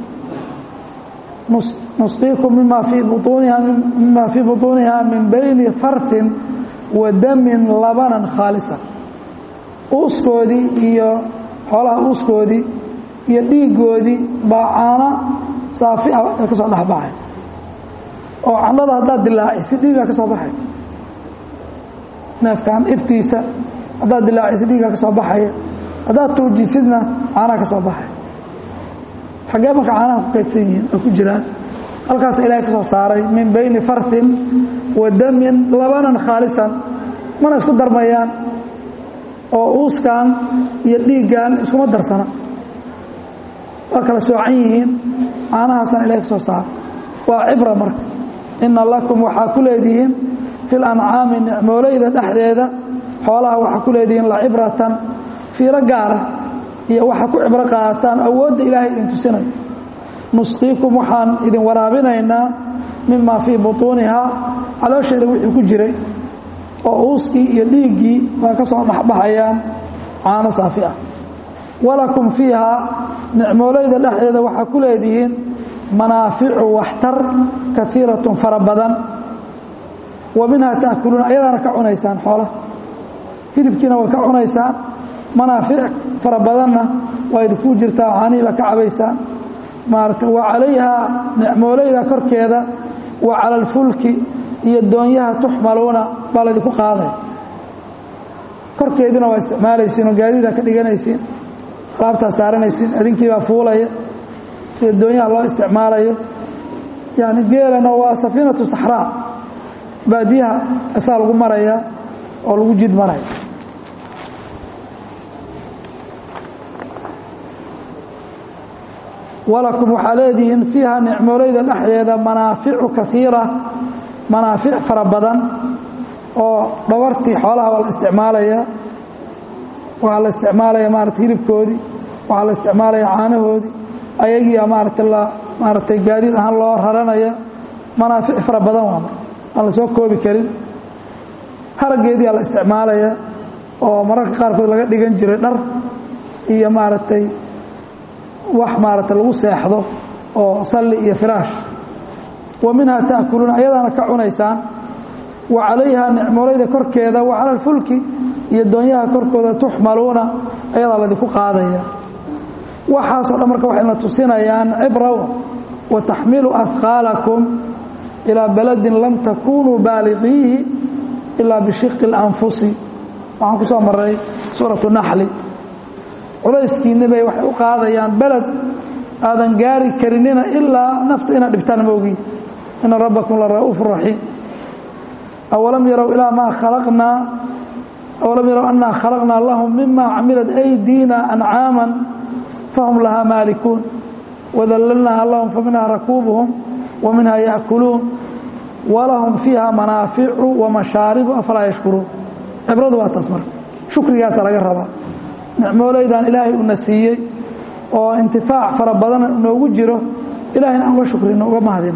nusqiikum mima fii buuniha mima fii butuunihaa min bayni fartin wa damin labanan khaalisa uuskoodii iyo xoolaha uuskoodii iyo dhiigoodii baa caano saafi ah ee ka soo dhexbaxay oo candhada haddaad dilaacisi dhiigaa ka soo baxay neefkan ibtiisa haddaad dilaacisi dhiigaa ka soo baxaya haddaad tuujisidna caanaha ka soo baxay xaggee marka caanaha ku kaydsan yihiin ay ku jiraan halkaas ilaahay ka soo saaray min bayni fartin wa damin labanan khaalisan mana isku darmayaan oo uuskan iyo dhiiggan iskuma darsana waa kala soocan yihiin caanahaasana ilahay ka soo saaray waa cibra marka ina lakum waxaa ku leedihiin fi lancaami nicmoolayda dhexdeeda xoolaha waxaa ku leedihiin lacibratan fiiro gaara iyo waxaa ku cibro qaadataan awoodda ilaahay idin tusinayo nusqiikum waxaan idin waraabinaynaa mima fii butuunihaa caloosheeda wixii ku jiray oo uuskii iyo dhiiggii baa ka soo dhexbaxayaan caano saafi ah walakum fiihaa nicmoolayda dhexdeeda waxaa ku leedihiin manaaficu waxtar kaiiratun fara badan wa minhaa taakuluuna ayadaana ka cunaysaan xoolaha hilibkiina way ka cunaysaan manaafic fara badanna waa idinku jirtaa caanihii baa ka cabaysaan maarata wa calayhaa nicmoolayda korkeeda wa cala alfulki iyo doonyaha tuxmaluuna baa laydinku qaadaya korkeeduna waa isticmaalaysiin oo gaadiida ka dhiganaysiin alaabtaa saaranaysiin idinkii baa fuulaya sida doonyaha loo isticmaalayo yani geelana waa safiinatu saxraa baadiyaha asaa lagu maraya oo lagu jid maraya walakum waxaa leedihiin fiiha nicmoolayda dhexdeeda manaaficu kaiira manaafic fara badan oo dhawartii xoolaha waa la isticmaalaya waxaa la isticmaalaya maarata hilibkoodii waxaa la isticmaalaya caanahoodii ayagiia maarata la maaratay gaadiid ahaan loo raranaya manaafic fara badan waa aan la soo koobi karin haraggeediia la isticmaalaya oo mararka qaarkood laga dhigan jiray dhar iyo maaragtay wax maarata lagu seexdo oo salli iyo firaash wa minhaa taakuluuna ayadaana ka cunaysaan wa calayhaa nicmoolayda korkeeda wa cala alfulki iyo doonyaha korkooda tuxmaluuna ayadaa laydinku qaadaya waxaasoo dhan marka waxayna tusinayaan cibra wa taxmilu ahqaalakum ilaa baladin lam takunuu baaliqiihi ilaa bishiqi اlanfusi waxaan ku soo maray suuratu naxli culayskiinni bay waxay u qaadayaan beled aadan gaari karinina ilaa nafta inaad dhibtaan moogiin ina rabbakum la ra'uufu raxiim awalam yarow ilaa maa khalaqnaa awalam yarow annaa khalaqnaa lahum mima camilat aydiina ancaaman fahum lahaa maalikuun wadallalnaaha lahum faminhaa rakuubuhum wa minhaa yaأkuluun walahum fiiha manaaficu wamashaaribu afalaa yashkuruun cibradu waa taas marka shukrigaasa laga rabaa nicmoolaydan ilaahay una siiyey oo intifaac fara badan noogu jiro ilahayna aan uga shukrino uga mahadino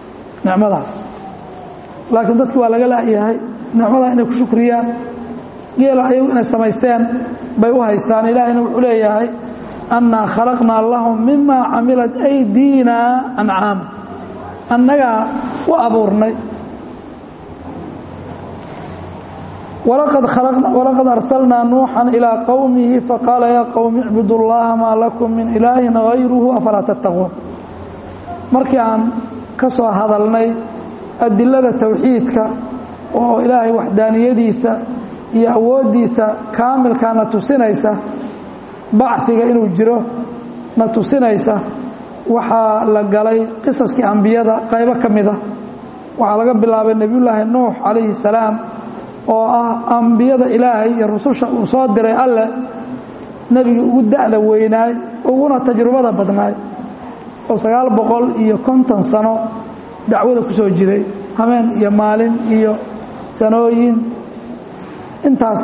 nicmadaas laakiin dadki waa laga laayahay nicmadaa inay ku shukriyaan geela ayagu inay samaysteen bay u haystaan ilaahayna wuxuu leeyahay annaa khalaqnaa lahum mima camilat aydiina ancaama annagaa u abuurnay walaqad arsalnaa nuuxan ilaa qowmihi faqaala yaa qowmi icbudu llaha maa lakum min ilaahin hayruhu afalaa tattaquun markii aan ka soo hadalnay adilada towxiidka oo ilaahay waxdaaniyadiisa iyo awooddiisa kaamilkaa na tusinaysa bacfiga inuu jiro na tusinaysa waxaa la galay qisaskii ambiyada qaybo ka mida waxaa laga bilaabay nebiyullaahi nuux calayhi salaam oo ah ambiyada ilaahay iyo rususha uu soo diray alleh nebigii ugu da'da weynaay uguna tajrubada badnaay oo sagaal boqol iyo konton sano dacwada ku soo jiray habeen iyo maalin iyo sanooyin intaas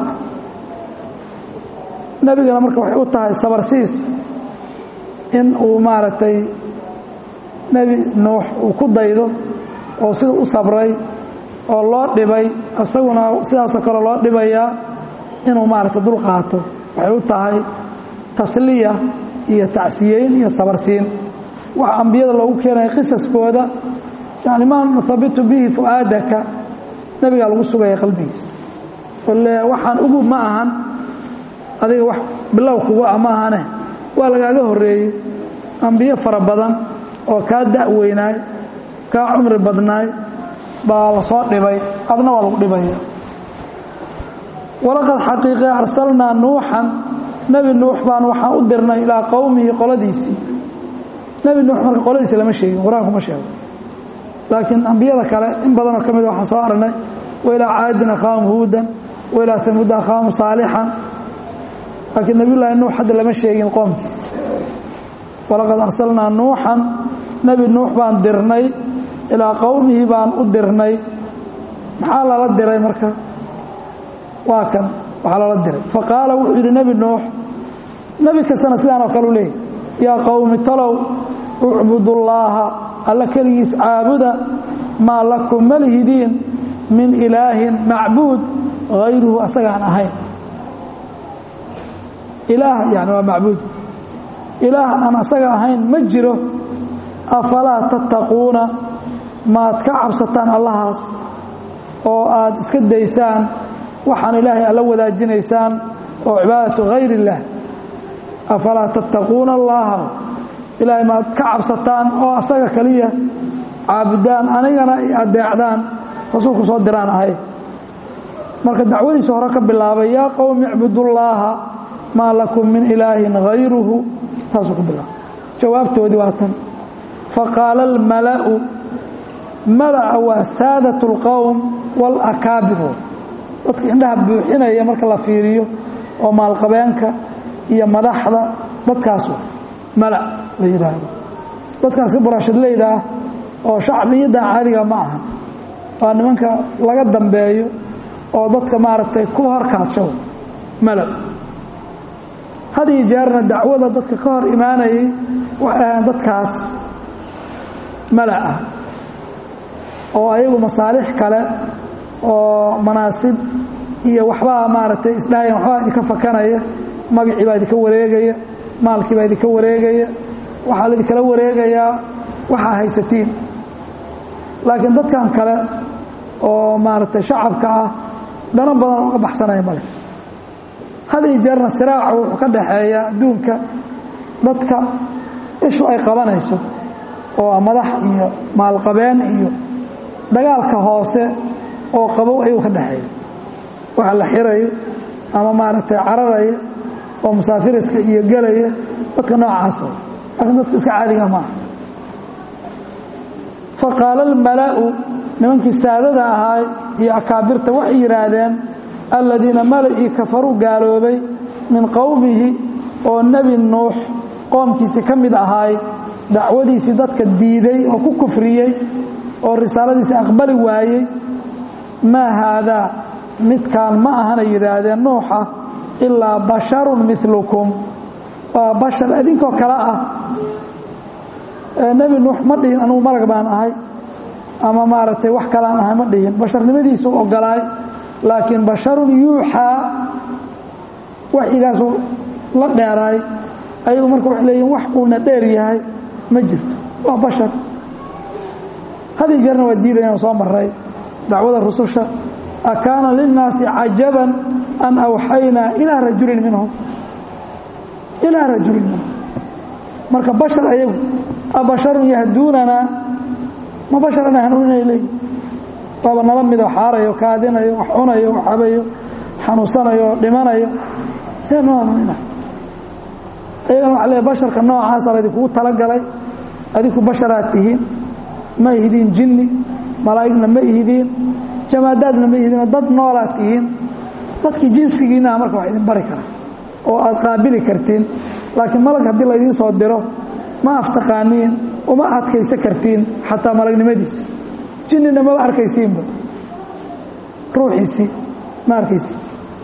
nebigana marka waxay u tahay sabarsiis in uu maaragtay nebi nuux uu ku daydo oo sida u sabray oo loo dhibay isaguna sidaasoo kale loo dhibayaa inuu maaragtay dul qaato waxay u tahay tasliya iyo tacsiyeyn iyo sabarsiin waxa ambiyada loogu keenaya qisaskooda yani maa nuhabitu bihi fu'aadaka nebigaa lagu sugaya qalbigiisa ole waxaan ugu ma ahan adiga wax bilow kugu ah ma ahane waa lagaaga horreeyey ambiyo fara badan oo kaa da'weynaay kaa cumri badnaay baa la soo dhibay adna waa lagu dhibaya walaqad xaqiiqe arsalnaa nuuxan nebi nuux baan waxaan u dirnay ilaa qowmihi qoladiisii nebi nuux marka qoladiisi lama sheegin qur-aanku ma sheego laakiin ambiyada kale in badanoo ka mida waxaan soo aragnay wa ilaa caadin akhaahum huudan wa ilaa hamuuda akhaahum saalixan laakiin nebiyullaahi nuux hadda lama sheegin qoomkiis walaqad arsalnaa nuuxan nebi nuux baan dirnay ilaa qowmihi baan u dirnay maxaa lala diray marka waa kan waxaa lala diray faqaala wuxuu yidhi nebi nuux nebi kastana sidaan oo kale u leeyay yaa qowmi talow ucbudullaaha alla keligiis caabuda maa lakum ma lihidiin min ilaahin macbuud hayruhu asagaan ahayn ilaah yani waa macbuud ilaah aan asaga ahayn ma jiro afalaa tattaquuna maad ka cabsataan allahaas oo aad iska daysaan waxaan ilaahay alla wadaajinaysaan oo cibaadatu hayr illaah afalaa tattaquuna allaha ilaahay maad ka cabsataan oo asaga kaliya caabudaan anigana i adeecdaan rasuulku soo diraan ahay marka dacwadiisa hore ka bilaabay yaa qowmi icbudullaaha maa lakum min ilaahin hayruhu taasuu ku bilaabay jawaabtoodii waa tan faqaala almala'u mala'a waa saadat اlqowm wاlakaabiru dadka indhaha buuxinaya marka la fiiriyo oo maalqabeenka iyo madaxda dadkaas mala la yidhaahdo dadkaas ka buraashadleyda ah oo shacbiyaddan caadiga ma aha waa nimanka laga dambeeyo oo dadka maaragtay ku horkaadsho mala had iyo jeerna dacwada dadka ka hor imaanayay waxay ahayn dadkaas mala ah oo ayagu masaalix kale oo manaasib iyo waxbaa maaragtay isdhahayan waxbaa idinka fakanaya magacii baa idinka wareegaya maalkii baa idinka wareegaya waxaa laidinkala wareegayaa waxaa haysatiin laakiin dadkan kale oo maaragtay shacabka ah dano badan uga baxsanaya male had iyo jeerna siraaca wuxuu ka dhaxeeya adduunka dadka ishu ay qabanayso oo madax iyo maalqabeen iyo dagaalka hoose oo qabow ayuu ka dhaxeeya waxa la xirayo ama maaragtay cararaya oo musaafiriska iyo gelaya dadka noocaasa laakiin dadka iska caadiga maaha faqaala almala'u nimankii saadada ahaay iyo akaabirta waxay yidhaahdeen aladiina mala'ii kafaruu gaaloobay min qowmihi oo nebi nuux qoomkiisii ka mid ahaay dacwadiisii dadka diiday oo ku kufriyey oo risaaladiisii aqbali waayey maa haadaa midkaan ma ahanay yidhaahdeen nuuxa ilaa basharun milukum waa bashar idinkoo kale ah nebi nuux ma dhihin anugu malag baan ahay ama maaragtay wax kaleaan ahay ma dhihin basharnimadiisuu ogolaay laakiin basharun yuuxaa waxyigaasu la dheeraay ayagu marka waxay leeyihin wax uuna dheer yahay ma jirto waa bashar hadii jeerna waa diidayaan soo maray dacwada rususha akaana linnaasi cajaban an awxaynaa ilaa rajulin minhum ilaa rajulin minhum marka bashar ayagu abasharun yahduunanaa ma basharana hanuuninay leeyihin waaba nala midoo xaarayo kaadinayo wax cunayo wax cabayo xanuunsanayo dhimanayo see noo hanuunina ayagana waxa leey basharka noocaasa laydinkugu talagalay adinku basharaad tihiin ma ihidiin jinni malaa'igna ma ihidiin jamaadaadna ma ihidiin dad noolaad tihiin dadkii jinsigiinnaha marka wax idin bari kara oo aad qaabili kartiin laakiin malag haddii laydiin soo diro ma aftaqaaniin uma adkaysa kartiin xataa malagnimadiis jinnina maba arkaysiinba ruuxiisii ma arkaysiin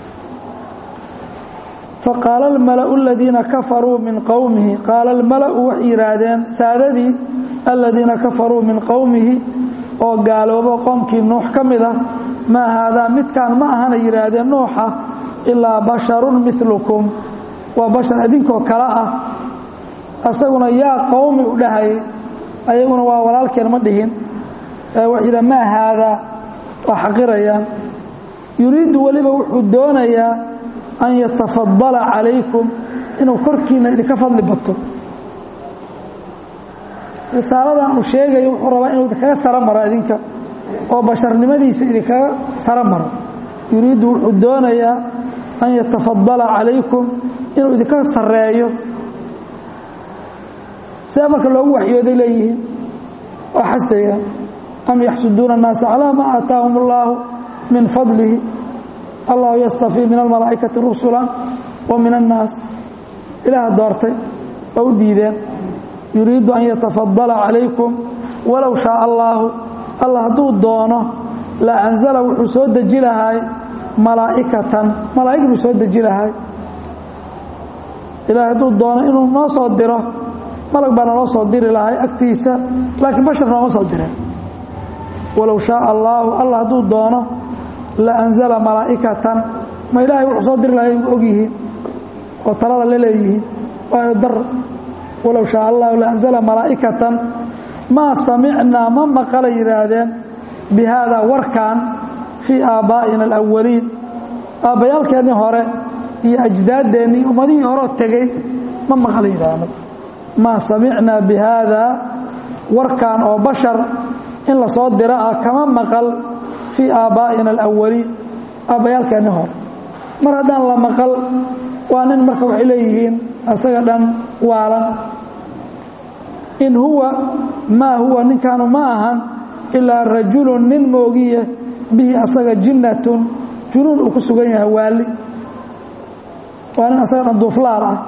faqaala almala'u aladiina kafaruu min qowmihi qaala almala'u waxay yidhaahdeen saadadii aladiina kafaruu min qowmihi oo gaaloobo qoomkii nuux ka mid ah maa haadaa midkaan ma ahana yidhaahdeen nuuxa ilaa basharun milukum waa bashar idinkoo kale ah asaguna yaa qowmi u dhahayay ayaguna waa walaalkeen ma dhihin waxay yidhaha maa haadaa waa xaqirayaan yuriiddu weliba wuxuu doonayaa an yatafadala calaykum inuu korkiina idinka fadli bato risaaladan uu sheegayo wuxuu rabaa inuu idinkaga saro maro idinka oo basharnimadiisa idinkaga saro maro yuriiddu wuxuu doonayaa an yatafadala calaykum inuu idinka sareeyo see marka loogu waxyooday leeyihiin waa xasdaya am yaxsuduuna الnaasa calىa ma aataahum اllaahu min fadlihi allahu yastafii min almalaa'ikati rusula wa min annaas ilaaha doortay oo u diideen yuriidu an yatafadala calaykum walow shaaa allaahu allah hadduu doono la anzala wuxuu soo deji lahay malaa'ikatan malaa'ig buu soo deji lahay ilahay hadduu doono inuu noo soo diro malag baa naloo soo diri lahay agtiisa laakiin bashar nooma soo direen walow shaaa allaahu allah hadduu doono la anzala malaa'ikatan ma ilaahay wuxuu soo diri lahay ogyihiin oo talada la leeyihiin waayo dar walow shaaa allahu la anzala malaa'ikatan maa samicnaa ma maqala yidhaahdeen bi haadaa warkan fii aabbaa'ina alawaliin aabbayaalkeennii hore iyo ajdaaddeenii ummadihii horeo tegey ma maqala yidhahdeen maa samicnaa bi haadaa warkan oo bashar in la soo diro ah kama maqal fii aabbaa'ina alawaliin aabbayaalkeenni hore mar haddaan la maqal waa nin marka waxay leeyihiin asaga dhan waalan in huwa maa huwa ninkaanu ma ahan ilaa rajulun nin moogiye bihi asaga jinnatun junuun uu ku sugan yahay waali waa nin asaga dhan duuflaal ah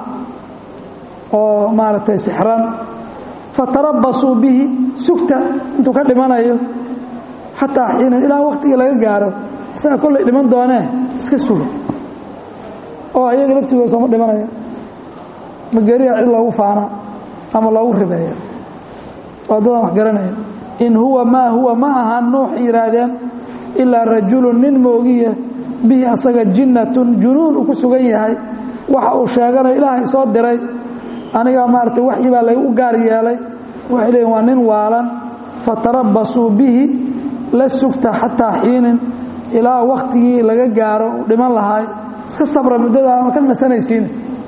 oo maaragtay sixran fatarabasuu bihi sugta intuu ka dhimanayo xataa xiinan ilaa waktigii laga gaaro isaga kollay dhiman doonee iska suga oo ayaga laftigooda sooma dhimanaya ma geriya cid loogu faana ama loogu ribeeya waa dadaan wax garanaya in huwa maa huwa ma ahan nuux yidhaahdeen ilaa rajulun nin moogiya bihi asaga jinnatun junuun uu ku sugan yahay waxa uu sheeganayo ilaahay soo diray anigaa maaragtay waxyi baa laygu gaar yeelay waxay leeyiin waa nin waalan fatarabasuu bihi la sugta xataa xiinin ilaa wakhtigii laga gaaro uu dhiman lahaay iska sabra muddadaa ma ka nasanaysiin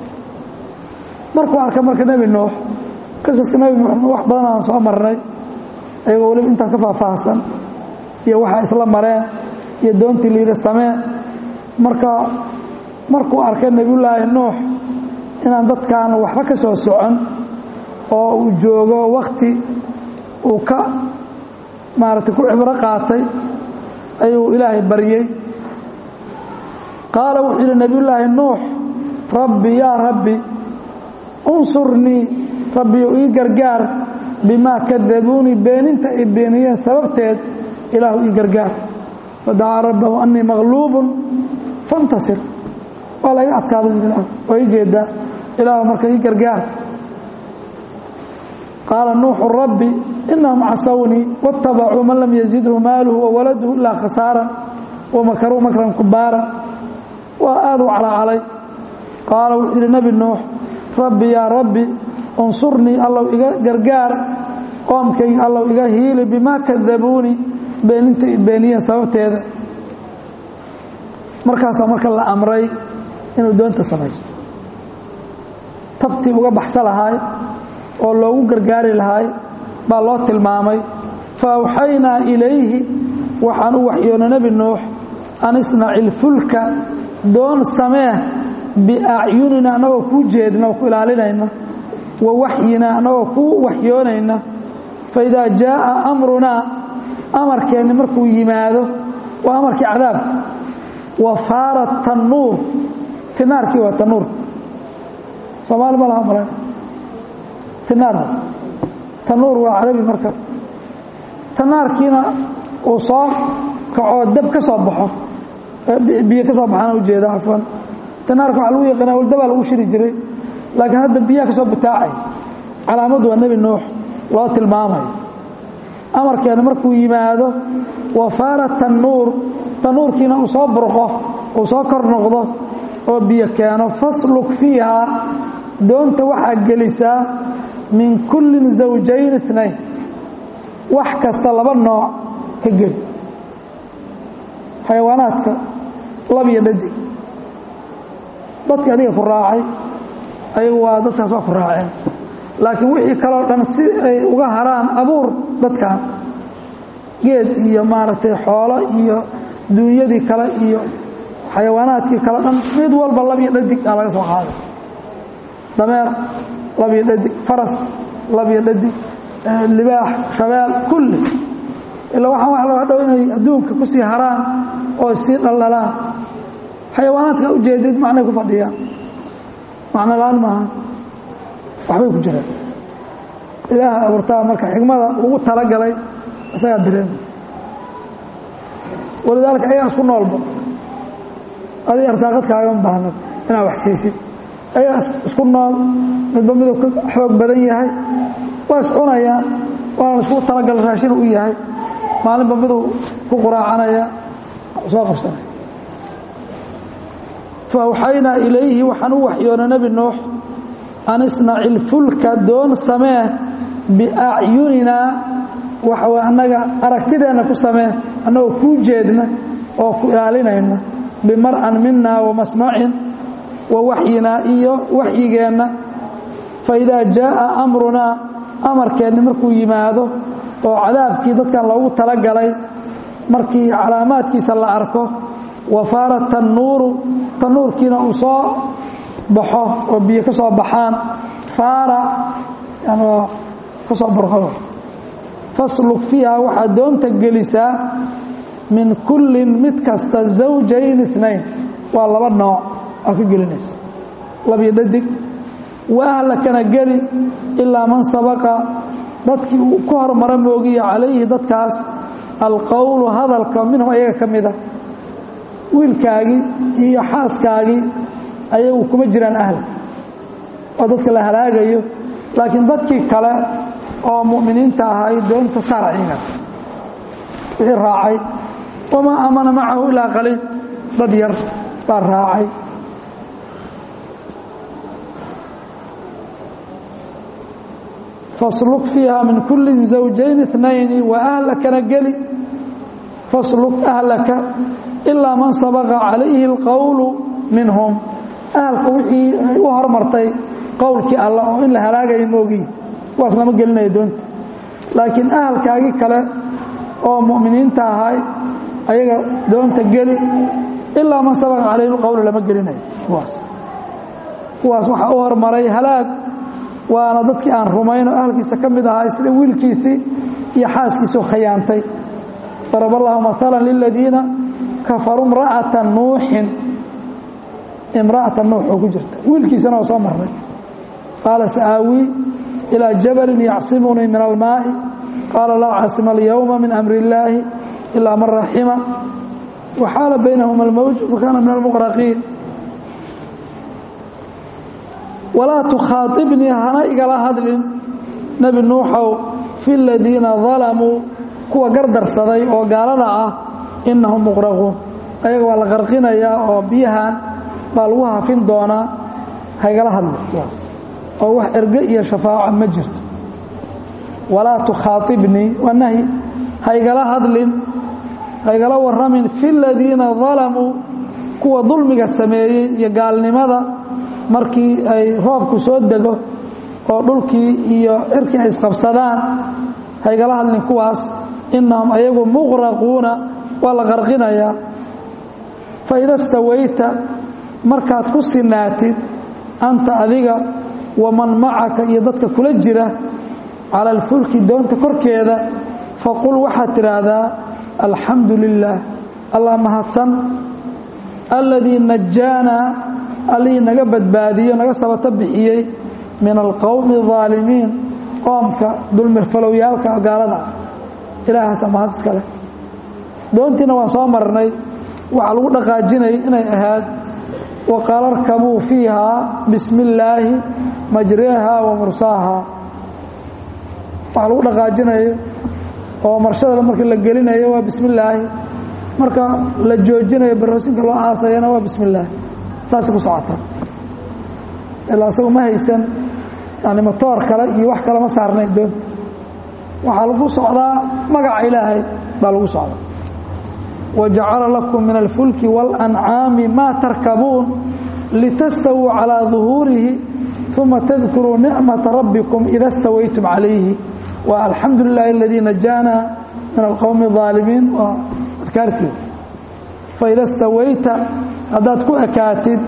markuu arka marka nebi nuux qisaska nebi nuux wax badan aan soo marnay ayagoo weliba intaan ka faahfaahsan iyo waxaa isla mareen iyo doontii liida samee marka markuu arkay nebiyullaahi nuux inaan dadkaan waxba ka soo socon oo uu joogo wakti uu ka maaragtay ku cibro qaatay ayuu ilaahay baryey qaala wuxuu yidhi nebiyullaahi nuux rabbi yaa rabbi unsurnii rabbiyu ii gargaar bimaa kadabuunii beeninta ay beeniyeen sababteed ilaahu ii gargaar fadacaa rabbahu annii maqluubun fantasir waa laga adkaado ilaah waa ii jeedaa ilaahu marka ii gargaar qaala nuuxu rabbi inahum casawnii waاtabacuu man lam yazidhu maaluhu wawaladuhu ilaa khasaaran wamakaruu makran kubaara waa aad u calacalay qaala wuxuu yidhi nebi nuux rabbi yaa rabbi unsurnii allow iga gargaar qoomkayga allow iga hiili bimaa kadabuuni beeninta beeniyeen sababteeda markaasaa marka la amray inuu doonta samaysto tabtii uga baxsa lahaay oo loogu gargaari lahaay baa loo tilmaamay fa awxaynaa ilayhi waxaan u waxyoona nebi nuux an isnaci ilfulka doon samee biacyunina annagoo kuu jeedna oo ku ilaalinayna wa waxyina annagoo kuu waxyoonayna fa idaa jaaa amrunaa amarkeenni markuu yimaado waa amarkii cadaabka wa faara tannuur tinaarkii waa tanuur soomaali ma laha malan tinaar tanuur waa carabi marka tanaarkiina uu soo kacoo dab ka soo baxo biyo ka soo baxaana ujeeda cafwan tanaarka waxaa lagu yaqaana waldabaa lagu shidi jiray laakiin hadda biyaha ka soo butaacay calaamadu waa nebi nuux loo tilmaamayo amarkeena markuu yimaado wa faara tannuur tanuurkiina uu soo burqo uu soo kor noqdo oo biyo keeno fasluk fiihaa doonta waxaa gelisaa min kullin zawjayn inayn wax kasta laba nooc ka geli xayawaanaadka lab iyo dhadig dadki adiga ku raacay ayagu waa dadkaas waa ku raaceen laakiin wixii kaleo dhan si ay uga haraan abuur dadkan geed iyo maaragtay xoolo iyo duunyadii kale iyo xayawaanaadkii kale dhan mid walba lab iyo dhadig aa laga soo qaaday dameer lab iyo dhadig faras lab iyo dhadig libaax shabeel kulli ilaa waxaan waa loo dhow inay adduunka ku sii haraan oo sii dhaldhalaan xayawaanaadka ujeedid macnay ku fadhiyaan macno la-aan maaha waxbay ku jiraan ilaaha abuurtaa marka xigmada ugu talagalay isagaa dareema walidaalika ayagaa isku noolba adig arsaaqad kaagama baahna inaad wax siisid ayagaa isku nool midba miduu ka xoog badan yahay waa iscunayaan waana laiskugu talagal raashin u yahay maalinba miduu ku quraacanaya soo qabsanaya fa awxaynaa ilayhi waxaan u waxyoona nebi nuux an isnaci ilfulka doon samee biacyuninaa waxa annaga aragtideenna ku samee annagoo kuu jeedna oo ku ilaalinayna bimar'an minaa wa masmacin wa waxyinaa iyo waxyigeenna fa idaa jaaa amrunaa amarkeenni markuu yimaado oo cadaabkii dadkan loogu talagalay markii calaamaadkiisa la arko wa faara tannuuru tannuurkiina uu soo baxo oo biyo ka soo baxaan faara ka soo burqado fasluk fiiha waxaad doonta gelisaa min kullin mid kasta zawjayn inayn waa laba nooc aa ka gelinaysa labiyo dhadig wa ahlakana geli ilaa man sabaqa dadkii uu ku hormara moogiya calayhi dadkaas alqowlu hadalka minhum ayaga ka mida wiilkaagii iyo xaaskaagii ayagu kuma jiraan ahlak oo dadka la halaagayo laakiin dadkii kale oo mu'miniinta ahay doonta sarciga wixii raacay wamaa aamana macahu ilaa qaliil dad yar baa raacay fasluk fiiha min kulli zawjayn اثnayn wa ahlakana geli fasluk ahlaka ilaa man sabaqa calayhi اlqowlu minhum ahalka wixii ay u hormartay qowlkii alla oo in la halaagaya moogiin kuwaas lama gelinayo doonta laakiin ahalkaagii kale oo mu'miniinta ahay ayaga doonta geli ilaa man sabaqa calayhi lqowlu lama gelinayo kuwaas kuwaas waxaa u hormaray halaag waana dadkii aan rumayno ahalkiisa ka mid ahay sida wiilkiisii iyo xaaskiisuu khayaantay darab allahu maala liladiina kafaruu imra'ata nuuxin imra'ata nuux oo ku jirta wiilkiisana waa soo marnay qaala sa'aawii ilىa jabalin yacsimunii min almaaءi qaala laa casima alyowma min amri اllaahi ilaa man raxima waxaala baynahuma almowj fakaana min almuqraqiin walaa tukhaaطibnii hana igala hadlin nebi nuuxow fi ladiina dalamuu kuwa gardarsaday oo gaalada ah inahum muqraquun ayaga waa la qarqinayaa oo biyahan baa lagu hafin doonaa haygala hadli kuwaas oo wax erge iyo shafaaco ma jirto walaa tukhaaibnii waa nahyi haygala hadlin haygala warramin fi ladiina dalamuu kuwa dulmiga sameeyey iyo gaalnimada markii ay roobku soo dego oo dhulkii iyo cirkii ay isqabsadaan haygala hadlin kuwaas inahum ayagu muqraquuna waa la qarqinayaa faida stawayta markaad ku sinaatid anta adiga waman macaka iyo dadka kula jira cala alfulki doonta korkeeda faqul waxaad tidhaahdaa alxamdu lilah allah mahadsan alladii najaanaa allihii naga badbaadiyo naga sabato bixiyey min alqowmi aalimiin qoomka dulmirfalowyaalka gaalada ah ilaahaasa mahad iska leh doontiina waan soo marnay waxaa lagu dhaqaajinayay inay ahayd waqaala arkabuu fiihaa bismi illaahi majreeha wa mursaaha waxaa lagu dhaqaajinayo oo marshada markii la gelinayo waa bismi illaahi marka la joojinayo baroosinka loo aasayana waa bismi illaahi saasay ku socotaa ilaa isagu ma haysan yani motoor kale iyo wax kale ma saarnay doonta waxaa lagu socdaa magaca ilaahay baa lagu socdaa wajacala lakum min alfulki waاlancaami maa tarkabuun litastawuu calىa duhuurihi uma tadkuruu nicmata rabbikum ida stawaytum calayhi wa alxamdu lilahi aladii najaana min alqowmi الظaalimiin waa adkaartii faida stawayta haddaad ku ekaatid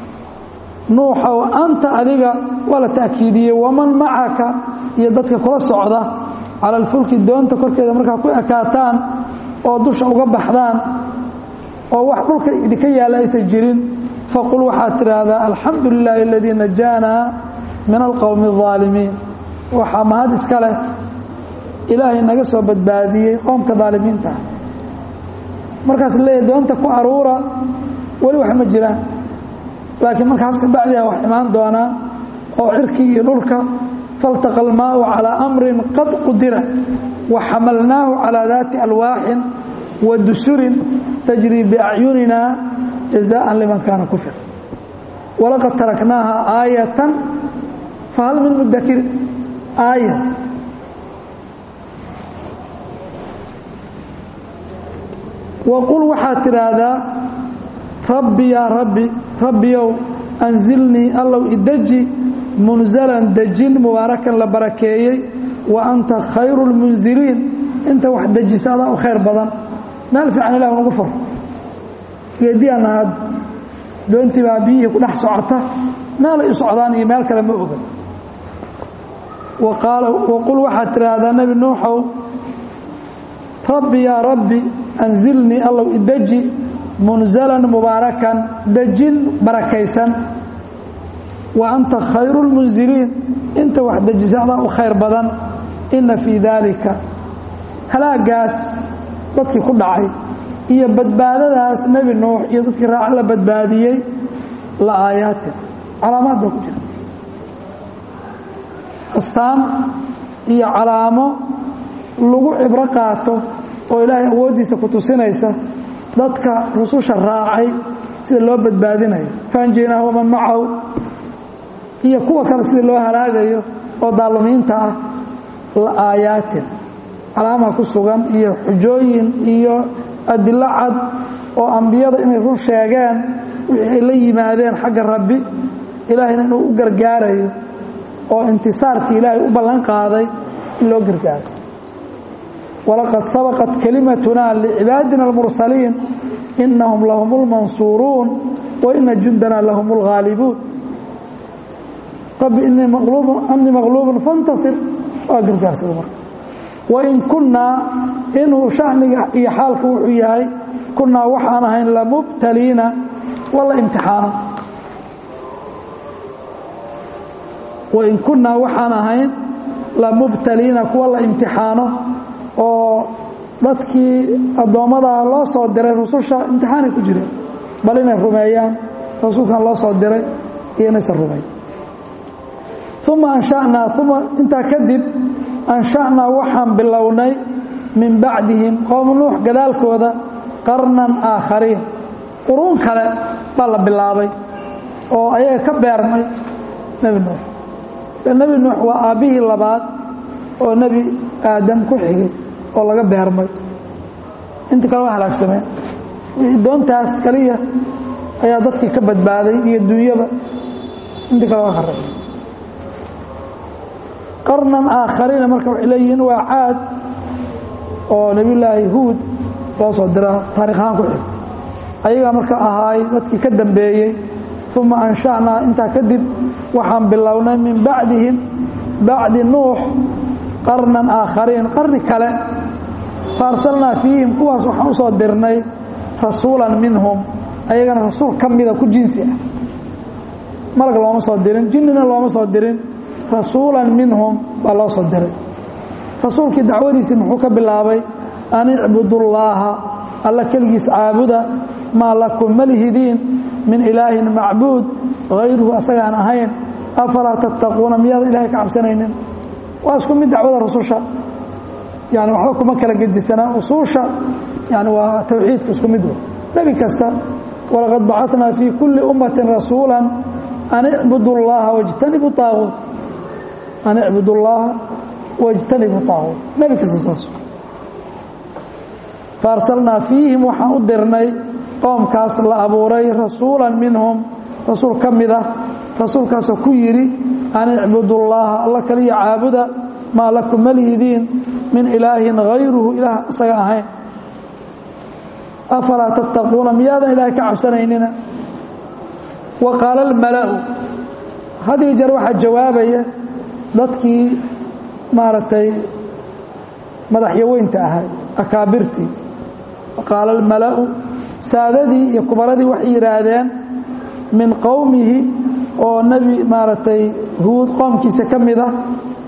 nuuxow anta adiga waa la ta'kiidiyey waman macaka iyo dadka kula socda cala alfulki doonta korkeeda markaa ku ekaataan oo dusha uga baxdaan oo wax dhulka idinka yaalla aysan jirin faqul waxaad tidhaahdaa alxamdu lilaahi aladii najaanaa min alqowmi الظaalimiin waxaa mahad iska leh ilaahay naga soo badbaadiyey qoomka daalimiinta markaas leeyahy doonta ku aruura weli wax ma jiraan laakiin markaas ka bacdiha wax imaan doonaa oo cirkii iyo dhulka faltaqa almaau calىa amrin qad qudira waxamalnaahu calىa daati alwaaxin wa dusurin tajrii biacyunina jazaءa liman kaana kufir walaqad taraknaaha aayatan fahal min mudakirin aaya waqul waxaad tidhaahdaa rabbi yaa rabbi rabbiyow anzilnii allow ideji munzalan dejin mubaarakan la barakeeyey wa anta khayru lmunziliin inta wax dejisa adaa u khayr badan meel fiican ilah nagu fur geediyaana had doontii baa biyihii ku dhex socota meelay u socdaan iyo meel kale ma oga waqul waxaad tidhaahdaa nebi nuuxow rabbi yaa rabbi anzilnii allow ideji munzalan mubaarakan dejin barakaysan wa anta khayru lmunziliin inta wax dejisa adaa u khayr badan inna fii daalika halaagaas dadkii ku dhacay iyo badbaadadaas nebi nuux iyo dadkii raac la badbaadiyey la aayaatin calaamaad baa ku jira astaan iyo calaamo lagu cibro qaato oo ilaahay awooddiisa ku tusinaysa dadka rususha raacay sida loo badbaadinayo faanjeynaahu waman macahu iyo kuwa kale sida loo halaagayo oo daalumiinta ah la aayaatin calaama ku sugan iyo xujooyin iyo adilo cad oo ambiyada inay run sheegeen wixii ay la yimaadeen xagga rabbi ilaahayna inuu u gargaarayo oo intisaarkii ilaahay u ballan qaaday in loo gargaaro walaqad sabaqat kalimatuna licibaadina almursaliin inahum lahum اlmansuuruun wa ina jundana lahum اlghaalibuun rabbi anii maqluubun fantasir waa gargaarsada marka wain kunnaa inuu shaniga iyo xaalka wuxuu yahay kunnaa waxaan ahayn lamubtaliina wala imtixaano wain kunnaa waxaan ahayn lamubtaliina kuwa la imtixaano oo dadkii addoommada loo soo diray rususha imtixaanay ku jireen bal inay rumeeyaan rasuulkan loo soo diray iyo inaysan rumeyn uma ansha'naa uma intaa kadib ansha'naa waxaan bilownay min bacdihim qowm nuux gadaalkooda qarnan aakhariin quruun kale baa la bilaabay oo ayaga ka beermay nebi nuux nebi nuux waa aabbihii labaad oo nebi aadam ku xigay oo laga beermay intii kale waa halaagsameen doontaas kaliya ayaa dadkii ka badbaaday iyo dunyaba intii kale waa kharabay qarnan aakhariina marka waxay leeyihiin waa caad oo nebiyullaahi huud loo soo diraa taarikh ahaan ku xigta ayagaa marka ahaay dadkii ka dambeeyey uma ansha'naa intaa kadib waxaan bilownay min bacdihim bacdi nuux qarnan aakhariin qarni kale faarsalnaa fiihim kuwaas waxaan u soo dirnay rasuulan minhum ayagana rasuul ka mida ku jinsi ah malag looma soo dirin jinnina looma soo dirin rasuulan minhum baa loo soo diray rasuulkii dacwadiisii muxuu ka bilaabay an icbudullaaha alla keligiis caabuda maa lakum malihidiin min ilaahin macbuud hayruhu asagaan ahayn afalaa tattaquuna miyaadan ilahay ka cabsanaynin waa isku mid dacwada rususha yani waxba kuma kala gedisanaa usuusha yani waa tawxiidka isku mid nebi kasta walaqad bacatnaa fii kulli ummatin rasuula an icbudu llaha wاjtanibu aaguut an icbudu llaha wاjtanibu aaguut nebi kasta saas faarsalnaa fiihim waxaan u dirnay qoomkaas la abuuray rasuula minhum rasuul ka mid ah rasuulkaasoo ku yidhi an icbudu llaha alla kaliya caabuda maa lakum malihidiin min ilaahin hayruhu ilaah isaga ahayn afalaa tattaquuna miyaadan ilaahay ka cabsanaynina wa qaala almala'u hadiyo jeer waxaa jawaabaya dadkii maaragtay madaxyaweynta ahay akaabirtii wa qaala almala'u saadadii iyo kubaradii waxay yidhaahdeen min qowmihi oo nebi maaragtay huud qoomkiisa ka mid ah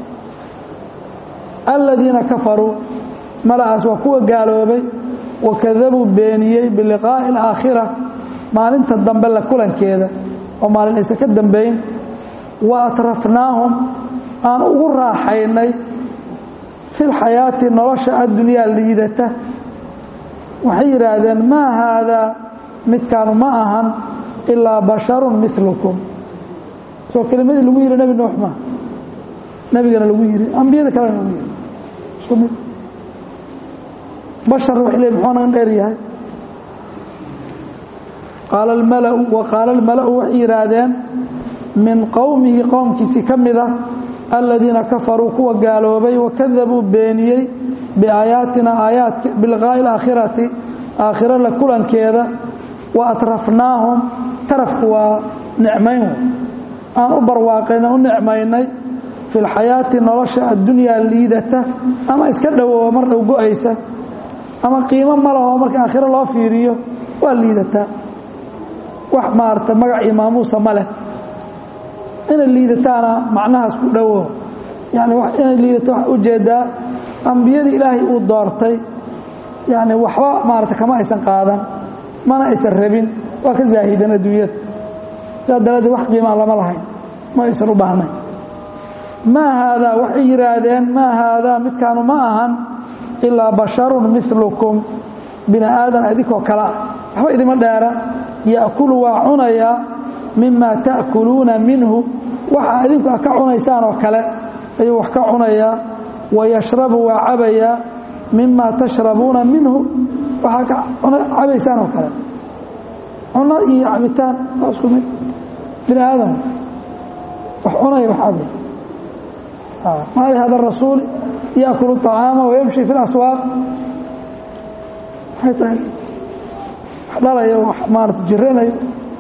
aladiina kafaruu mala'aas waa kuwa gaaloobay wakadabuu beeniyey biliqaa'i alaakhira maalinta dambe la kulankeeda oo maalin aysan ka dambayn wa atrafnaahum aan ugu raaxaynay fi lxayaati nolosha addunyaa liidata waxay yidhaahdeen maa haadaa midkaanu ma ahan ilaa basharun milukum soo kelimadii lagu yidhi nebi nuux ma nebigana lagu yidhi ambiyada kalena lagu yidhi isku mid bashar waxay leey muxuu nagan dheer yahay qaala almalau wa qaala almala'u waxay yidhaahdeen min qowmihi qowmkiisii ka mid ah aladiina kafaruu kuwa gaaloobay wakadabuu beeniyey biaayaatina aayaadka bilqaa'i alaakhirati aakhiro la kulankeeda wa atrafnaahum tarafku waa nicmayn aan u barwaaqayna u nicmaynay fi lxayaati nolosha addunyaa liidata ama iska dhowooba mar dhow go-aysa ama qiimo ma laho marka aakhiro loo fiiriyo waa liidataa wax maarata magac iyo maamuusa ma leh inay liidataana macnahaas ku dhowo yani inay liidata waxaa ujeedaa ambiyadii ilaahay uu doortay yani waxba maarata kama aysan qaadan mana aysan rabin waa ka zaahideen adduunyada sidaa daraaddeed wax qiimaa lama lahayn ma aysan u baahnayn maa haadaa waxay yidhaahdeen maa haadaa midkaanu ma ahan ilaa basharun milukum bini aadan adinkoo kale ah waxba idima dheera ya'kulu waa cunayaa mima ta'kuluuna minhu waxa adinku a ka cunaysaan oo kale ayuu wax ka cunayaa wayashrabu waa cabayaa mima tashrabuuna minhu waxaa ka cabaysaan oo kale cuno iyo cabitaan waa isku mid bini aadam wax cunaya wax cabay ma lihada rasuul yaakulu طacaama wayamshi fi اlaswaaq waxay tahay wax dhalayo wax maarata jiranayo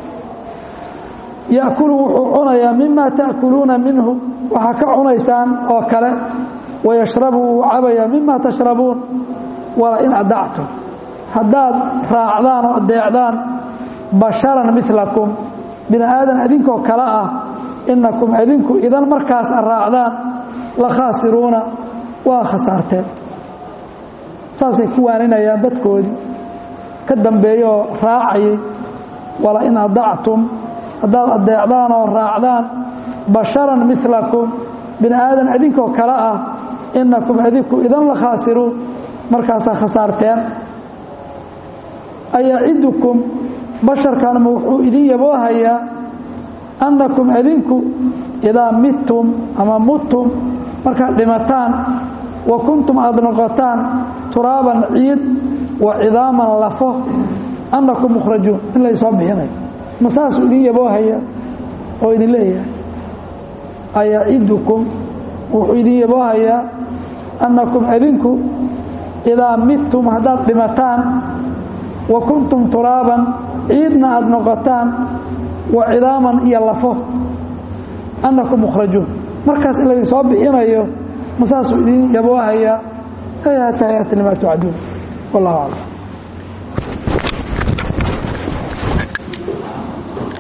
yaakulu wuxuu cunayaa mima ta'kuluuna minhu waxaa ka cunaysaan oo kale wayashrabu wuu cabayaa mima tashrabuun wala in adactum haddaad raacdaan oo adeecdaan basharan milakum bini aadan adinkoo kale ah inakum adinku idan markaas a raacdaan la khaasiruuna waa khasaarteen saasay ku waaninayaan dadkoodii ka dambeeya oo raacayay wala in adactum haddaad adeecdaan oo raacdaan basharan milakum bini aadan adinkoo kale ah inakum adinku idan la khaasiruun markaasaa khasaarteen ayacidukum basharkanma wuxuu idin yaboohayaa annakum adinku idaa midtum ama mudtum markaad dhimataan wa kuntum aada noqotaan turaaban ciid wa cidaaman lafo annakum mukhrajuun in laysoo bixinayo ma saasuu idin yaboohaya oo idin leeyahay ayacidukum wuxuu idin yaboohayaa annakum adinku idaa midtum haddaad dhimataan wa kuntum turaaban ciidna aada noqotaan wa cidaaman iyo lafo annakum mukhrajuun markaas in laydin soo bixinayo ma saasuu idin yaboohayaa hayata hayata limaa tucduun wallahu aclam